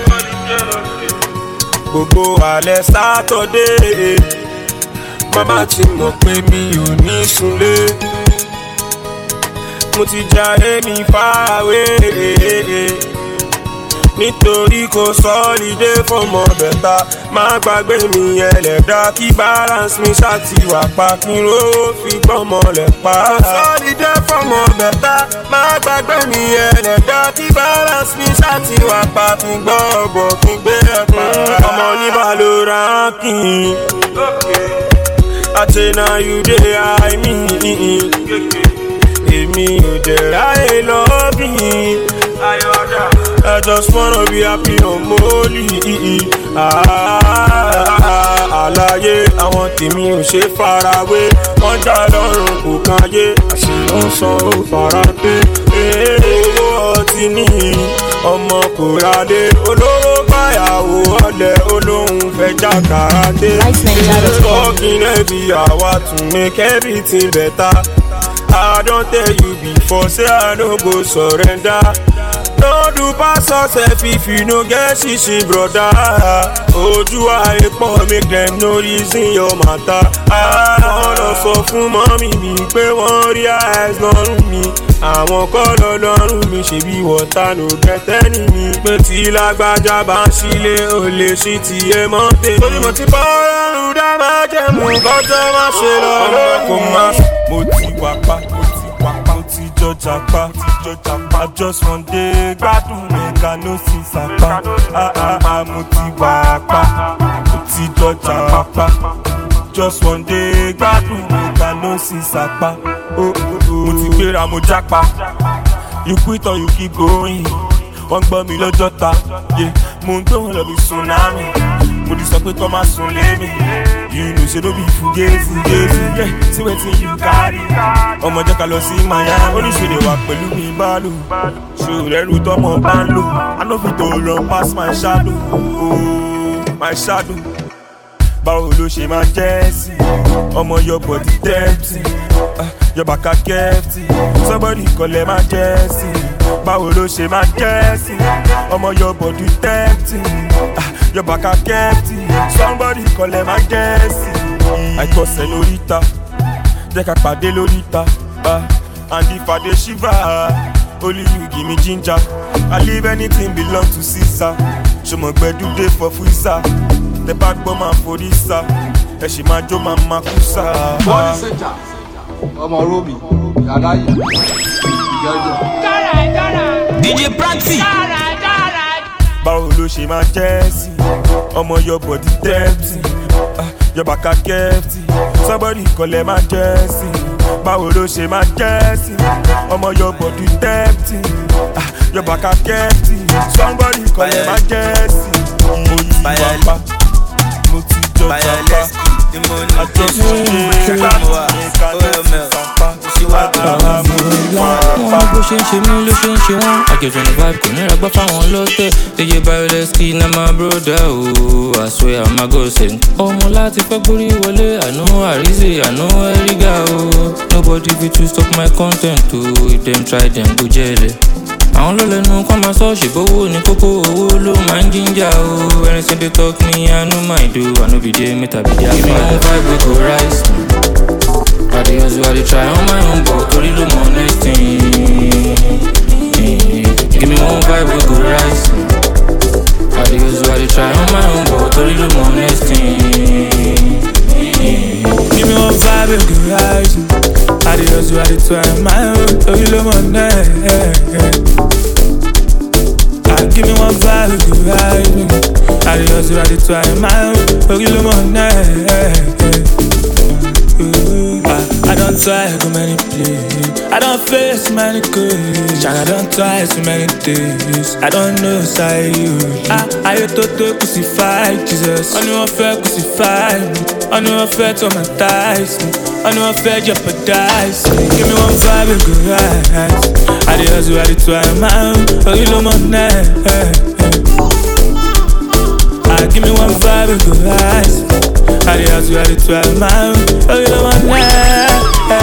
gbogbo alẹ́ sátọ́dé mama ti mọ̀ pé mi ò ní sunlé mo ti jayé mi fáwé nítorí kò sọ́ọ́lìdé fọmọ bẹ̀ta má gbàgbé mi ẹlẹ́dá kí balance mi ṣàtiwà pa kí n rówó fi gbọ́mọ lẹ̀ pa. sọ́ọ́lìdé fọmọ bẹ̀ta má gbàgbé mi ẹlẹ́dá kí balance mi ṣàtiwà pa kí n gbọ́ ọ̀bọ̀ kí n gbé ẹ̀ pa. ọmọ oníbà ló ra kí n. àtẹnà you dey high me. èmi ò dẹ̀ ráyè lọ́bì. I just wanna be happy on Molly. Àlàyé àwọn tèmi ò ṣe farawé. Wọ́n já lọ́rùn kò káyé. Àṣìlò ń san ó fara pé. Owó ọtí ní ọmọ kò rádé. Olówó báyàwó ọ̀lẹ̀ olóhùn fẹ́ já kàràdé. Talking heavy, àwa tún make everything better. I don tell you before, say I no go surrender. No do pass yourself if you no get shishi broda. Ojú ayé pọ̀ make dem no reason your matter. Àwọn lọ sọ fún mọ́mí mi pé wọ́n rí eyes lọ́rùn mi. Àwọn kọ́ lọ lọ́rùn mi ṣèbí wọ́tá no gẹ́tẹ́ ní mi. Pé tí lágbájá bá ń ṣílé o lè ṣí tiẹ̀ mọ́ tèmi. Torí mo ti bọ́ ọlọ́run dá máa jẹ́ mú kọ́jọ́ má ṣe lọ. Ọmọ kò má mo ti wà pa mo ti wà pa mo ti jọjà pa ti jọjà pa just one day gbádùn mẹ́ka ló sì sàpá. Ah, ah, ah, mo ti wà pa mo ti jọjà pa just one day gbádùn mẹ́ka ló sì sàpá. Oh, oh, oh. mo ti gbéra mo jápa you quit or you keep going wọ́n gbọ́ mi lọ́jọ́ ta yeah. mo ń gbé wọn lọ bí tsunami mo ti sọ pé kọ́ máa sùn lé mi you know say no be fugazi fugazi yeah. see wetin you carry ọmọ jẹ́ ká lọ sí miami oníṣèlè wà pẹ̀lú mi bálò ṣòrẹ́rù tọmọ bá ń lò i no fit to run pass my shadow oh, my shadow báwo ló ṣe máa jẹ́ sí ọmọ your body dirty ah, your baka kẹ́fì somebody kọ́lẹ̀ máa jẹ́ sí báwo ló ṣe máa jẹ́ sí ọmọ your body dirty ah, your baka kẹ́fì somebody kọ́lẹ̀ máa jẹ́ sí àìkọsẹ̀ lóríta jẹ́ ká pàdé lóríta ah, and if I dey shiver only you give me ginger I leave anything belong to Caesar ṣọmọgbẹ́dú dey for freezer tẹ bá gbọ́ máa forí sá ẹ ṣì máa jó máa máa kú sá. bọ́ọ̀lù ṣèjà ọmọ romi yàrá yìí ìjọjọ. DJ Prati. báwo ló ṣe máa jẹ́ sí ọmọ your body dirty ah, your baka kẹ́fì somebody kọ́lẹ̀ máa jẹ́ sí báwo ló ṣe máa jẹ́ sí ọmọ your body dirty ah, your baka kẹ́fì somebody kọ́lẹ̀ máa jẹ́ sí. mo ti jọba mo ti jọba wọn bó ṣe ń ṣe mí ló ṣe ń ṣe wọn àjọjọ ní vibe kò níra gbọ́ fáwọn lọ́tẹ̀ dj bioleski na my brother o i swear i'm a godsend ọmọ láti fẹ́ gbórí wọlé àná àríṣe àná ẹ̀rígà o nobody fit to stop my content o if dem try dem go jẹ́lẹ̀ àwọn ló lẹnu kọ́ máa sọ ṣèbówó ní kókó owó ló máa ń jíjà o anything dey talk me i no mind o i no be dey meta be dey give me one vibe wey go rise. I dey hustle, I dey try on my own, but torí ló mọ next thing. Give me one vibe wey go rise. I dey hustle, I dey try on my own, but torí ló mọ next thing. Give me one vibe and go rise. I dey hustle, I dey try my own. Oh, you love my name. Ah, give me one vibe and go rise. I dey hustle, I dey try my own. Oh, you love my name. I, I don't try go many places. I don't face many cases. I don't try so many days. I don't know say you. I I to to crucify Jesus. I know I feel crucify me. I know I feel traumatize me. I know I feel jeopardize me. Give me one vibe and go rise. I dey hustle, I dey try my own. Oh, you know my name. Ah, give me one vibe and go rise. I dey hustle, I dey try my own. Oh, you know my name.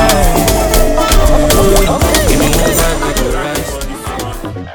Give me one vibe wey go rise.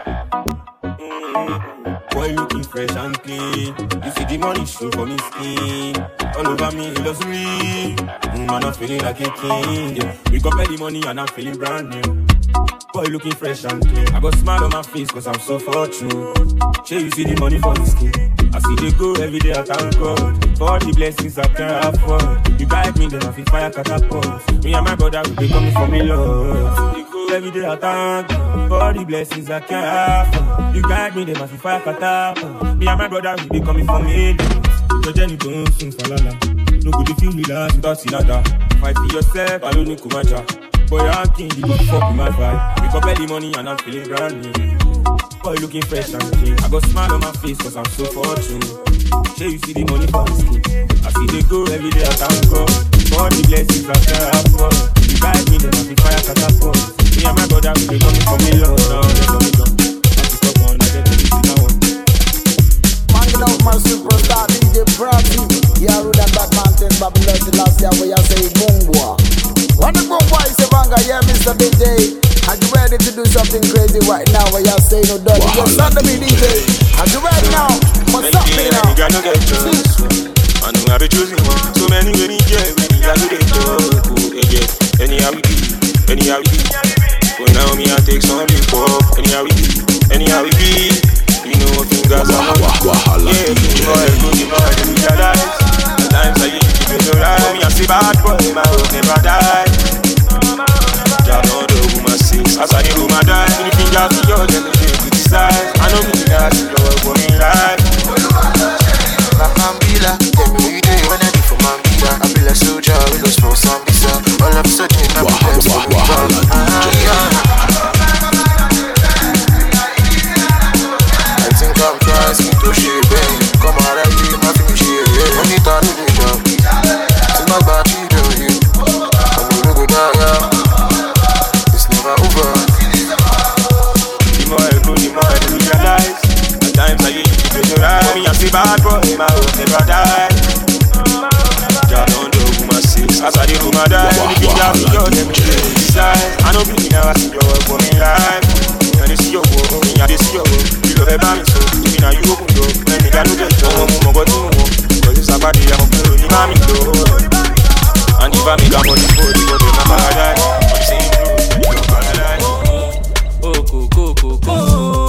Boy looking fresh and clean. You see the money show for me skin. All over me luxury. Mm, man, I'm feeling like a king. Yeah. Wake up early money and I'm feeling brand new. Boy looking fresh and clean. I got smile on my face cause I'm so fortunate. Sure you see the money for the skin. I see they go every day, I thank God For all the blessings I can afford You guide me, then I feel fire catapult Me and my brother, we be coming for me, Lord They go every day, I thank God For all the blessings I can afford You guide me, then I feel fire catapult Me and my brother, we be coming for me, Lord Your journey don't sing falala No good if you relax without sinada Fight for yourself, I don't need kumacha Boy, I'm king, you don't fuck with my vibe Wake up early morning and I'm feeling brand new Boy looking fresh and clean. I got smile on my face cause I'm so fortunate. Sure you see the money for the skin. I see they go every day I thank God. For all the blessings I can afford. You guide me then I be fire catapult. Me and my brother we be coming for me Lord. Now let's go me down. I pick up one, I get everything I want. Hanging out my superstar DJ Prati. Yeah, rude and bad mountains, Babylon the last year where you say Bungwa. When the Bungwa is a banga, yeah, Mr. DJ. Are you ready to do something crazy right now where you say no done? Just under me, DJ. Are you ready now? What's up, me now? Nigga no get choice. I know I be choosing one. So many many yeah, we nigga do they talk. Oh, yeah, yeah. Anyhow we be, anyhow we be. But now me I take some big pop. Anyhow we be, anyhow we be. You know what fingers are on. Yeah, you know I go give my heart to realize. At times I used to be so right. Me I say bad boy, my hope never die. Jah know the woman sings. As I do my die, the fingers to your them they criticize. I know me that you know what me like. Mambila, every day when I do for Mambila, I be like soldier, we lost smoke some visa. All of a sudden, I be blessed for me. I think I'm trying to shit, baby. Come on, I really my feel shit, yeah. Only time to do job. See my body, do you? I'm gonna go down, yeah. It's never over. The more I grow, the more I realize. At times I used to be so right. Me I say bad boy, my hope never die. Jah know the woman sings. As I do my die, the fingers to your them they criticize. I know me now I see your work for me life. Me I dey see your work, me I dey see your work. You love ever me so, me now you open door. When me got no get job, mo mo go to mo. Cause it's about the I'm a ni mami do. And if I make a money for the God, my paradise. I'm saying true, I'm paradise. kókókókókó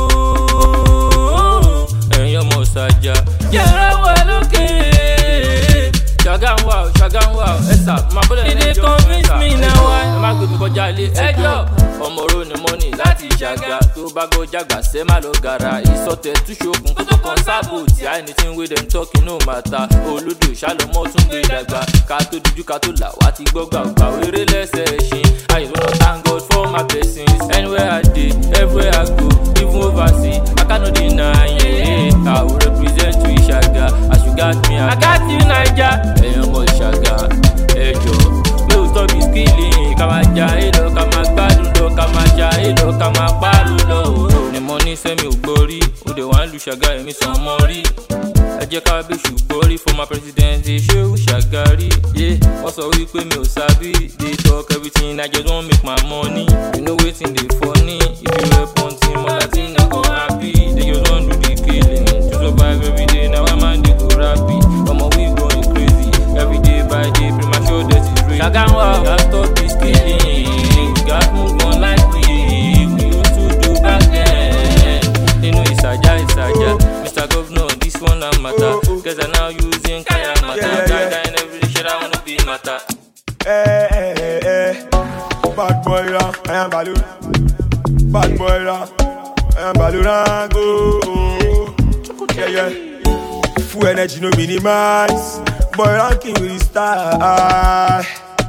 ẹ̀yin ọmọ ṣàjà. yàrá wà lókè. ṣàgán wà ó ṣàgán wà ó ẹ̀sà máa bọ́dọ̀ lẹ́jọ́ fún ẹ̀sà ẹ̀jọ́ ẹ má gbé mi kọjá ilé ẹjọ́ ọmọ oró ni mọ́nì láti ṣàgà tó bá gbọ́ jàgbà sẹ́ má lọ gàrà ìsọtẹ̀ túṣokùn kókó kan sábò tí anything wey dem talk no matter olódò ṣàlọ́mọ́ tún gbé dàgbà ká tó dojú ká tó là wá ti gbọ́ gbàgbà wéré lẹ́sẹ̀ ṣin I wanna thank God for my blessings anywhere I dey everywhere I go even overseas I cannot deny it I will represent to ṣàgà as you got me I got you naija ẹ̀yin ọmọ ìṣàgà ẹjọ́ pé o stop the skilling ká máa ja èlò ká máa gbádùn lọ ká máa ja èlò ká máa pààrọ̀ lọ. ni mo ní sẹ́mi ò gbórí ó dé wàá lu ṣàgà èmi sàn mọ́ rí ẹ jẹ́ ká bí ṣùgbọ́n rí former president ṣéwù ṣàgárí yé wọ́n sọ wípé mi ò sábì dey talk everything i just wan make my money you know wetin dey funny if you rep on team ọ̀la team no go happy they just wan do the killing to survive everyday na why man dey go rapi ọmọ we going crazy everyday by day premature death is real. ṣàgáwá gats stop this killing gats move on like we we used to do back then nínú ìsàjà ìsàjà mr governor this one na matter cause i now using kaya matter guy guy in every shit i wanna be matter. Eh, eh, eh. Bad boy ra, I am Balu. Bad boy ra, I am Balu Rango. Yeah, yeah. Full energy, no minimize. Boy ranking with the style.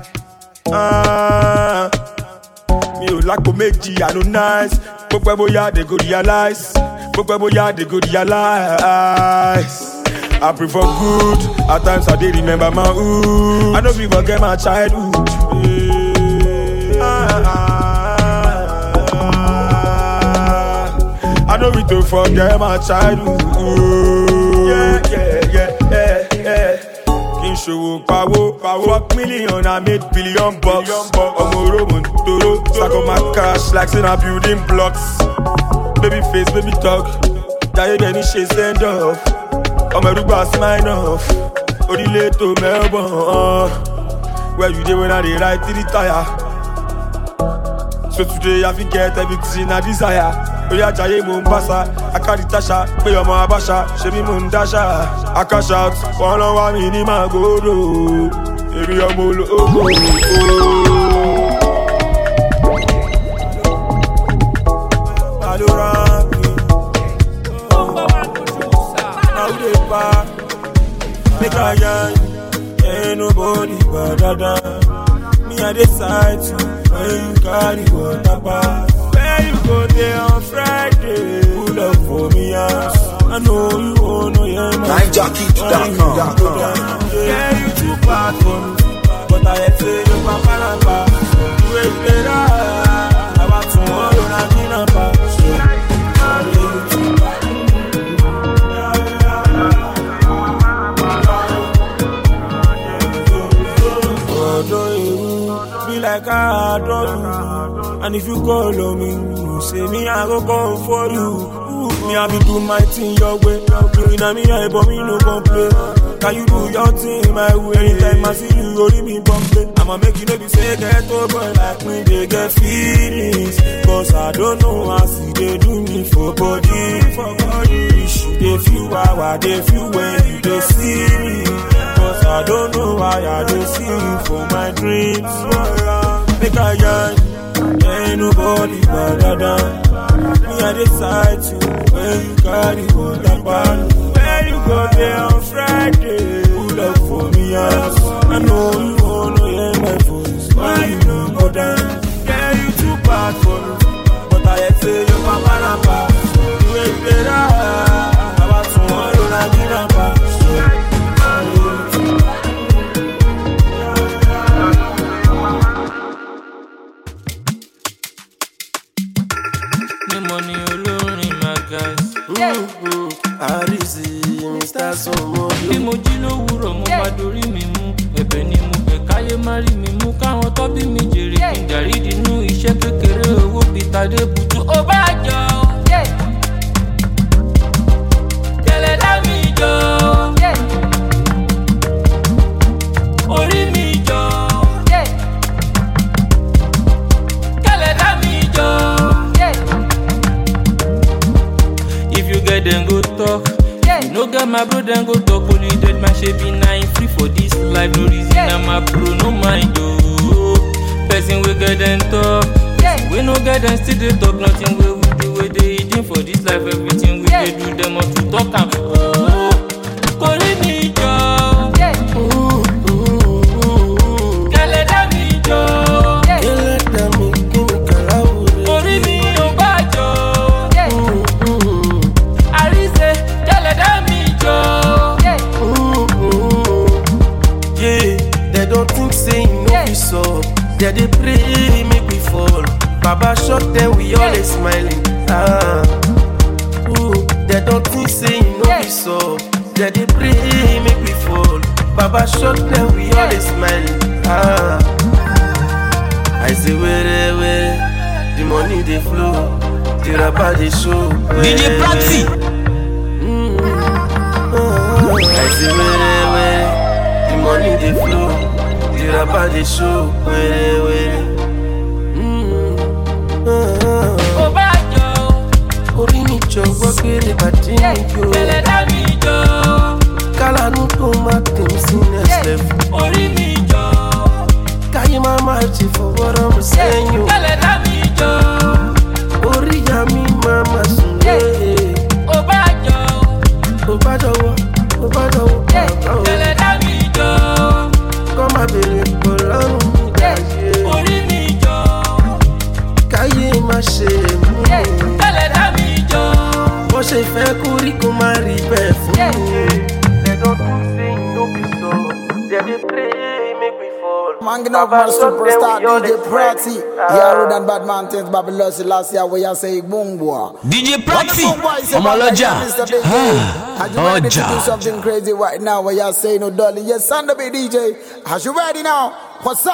Ah, mi ò lágbo méjì, I no nice. Gbogbo ẹ bóyá they go realize. Gbogbo ẹ bóyá they go realize. I prefer good, at times I dey remember my hood. I no fit forget my childhood. I know we to forget my childhood. Yeah, yeah, yeah, yeah, yeah. Kí n ṣòwò pawó, pawó. Fuck million, I made billion bucks. Ọmọ oromo ń toro, stack up my cash like say na building blocks. Baby face, baby talk, jayé bẹ́ẹ̀ ní ṣe send off. Ọmọ ẹrúgbà smile off, orílẹ̀ ètò Melbourne. Where you dey when I dey ride three tire? So today I fit get everything I desire. Oya jaye mo ń báṣà, akárí táṣà, pé ọmọ abáṣà, ṣe bí mo ń dáṣà. I cash out, wọ́n lọ wá mi ní Màgòdò. Èmi ọmọ ológo. Àdúrà mi, now we dey back, make I yarn, ain't nobody but dada. Me I decide to when you carry water pass. Where you go there on Friday? Pull up for me house. I know you wanna hear my NineJockey.com. Yeah, you too bad for me. But I had say you papa napa. You ain't better. I want tomorrow na dinapa. Ọ̀dọ́ èrú be like I adore you. And if you call on me, you say me I go come for you. Ooh, Me I be do my thing your way. You in me I but me no complain. Can you do your thing my way? Anytime I see you, only me bumping. I'ma make you know be say get over like me they get feelings. Cause I don't know how see they do me for body, for body. Issue they feel how I they feel when you they see me. Cause I don't know why I don't see you for my dreams. Make a yarn, ain't nobody but dada. Me I decide to when you carry water pan. Where you go there on Friday? Pull up for me house. I know you wanna hear my voice. Why you don't go down? Yeah, you too bad for me. But I had say your papa napa. You ain't better. About tomorrow, na dinapa. ní mo ní olórin magas. Àrísí Mr. Somodo. bí mo jí lówùrọ̀ mo bá dorí mi mú ẹ̀bẹ̀ ni mo bẹ̀ káyé má rí mi mú káwọn tó bí mi jèrè kí n dàrí dínú iṣẹ́ kékeré owó bíi tàdé bùtù ó bá jọ. Kẹ̀lẹ́ dá mi jọ. Orí mi jọ. Kẹ̀lẹ́ dá mi jọ. If you get them go talk. You no get my bro then go talk only dead man she be nine free for this life no reason I'm a bro no mind oh. Person we get them talk. Person we no get them still dey talk nothing wey we do wey dey hidden for this life everything we dey do them all to talk am. Oh. Kori mi jọ. Kẹlẹ dá mi jọ. Orí mi ò bá jọ. Àríṣe kẹlẹ dá mi jọ. pray, make we fall. Baba shot them, we always smiling. Ah. Ooh, they don't think say you know we so. They dey pray, make we fall. Baba shot them, we always smiling. Ah. I say where where the money they flow, the rapper they show. DJ Praxi. I say where where the money they flow, the rapper they show. Where where. Ó bá jọ Orí mi jọ̀wọ́ kéré bàtí mi yó. ẹlẹ́dá mi jọ. Kálánú tó má tèmi sí next level. Orí mi jọ Káyé má má ṣe fọwọ́rọ́ mi sẹ́yìn o. ẹlẹ́dá mi jọ. Orí ìyá mi má má sùn lé. Ó bá jọ Tó bá jọ̀wọ́, tó bá jọ̀wọ́, bàbá o. ẹlẹ́dá mi jọ. Kọ́ má bèrè pọ̀ lọ́rùn mi dáyé. Orí mi jọ Káyé má ṣe mú mi. ẹlẹ́dá mi jọ. Bó ṣe fẹ́ kó rí kó má rí bẹ́ẹ̀ fún mi. They don't think say you no be so. They dey pray make we fall. Manging up my superstar DJ Prati. Yeah, road and bad mountains, Babylon last year where you say boom boy. DJ When the Praxi. boom boy say, ọmọ "Baba, ọlọ́jà. yeah, Mr. DJ, Ah, Are you ready to do ọjà. something crazy right now where you say no darling? Yes, Sunday DJ. Are you ready now? What's up?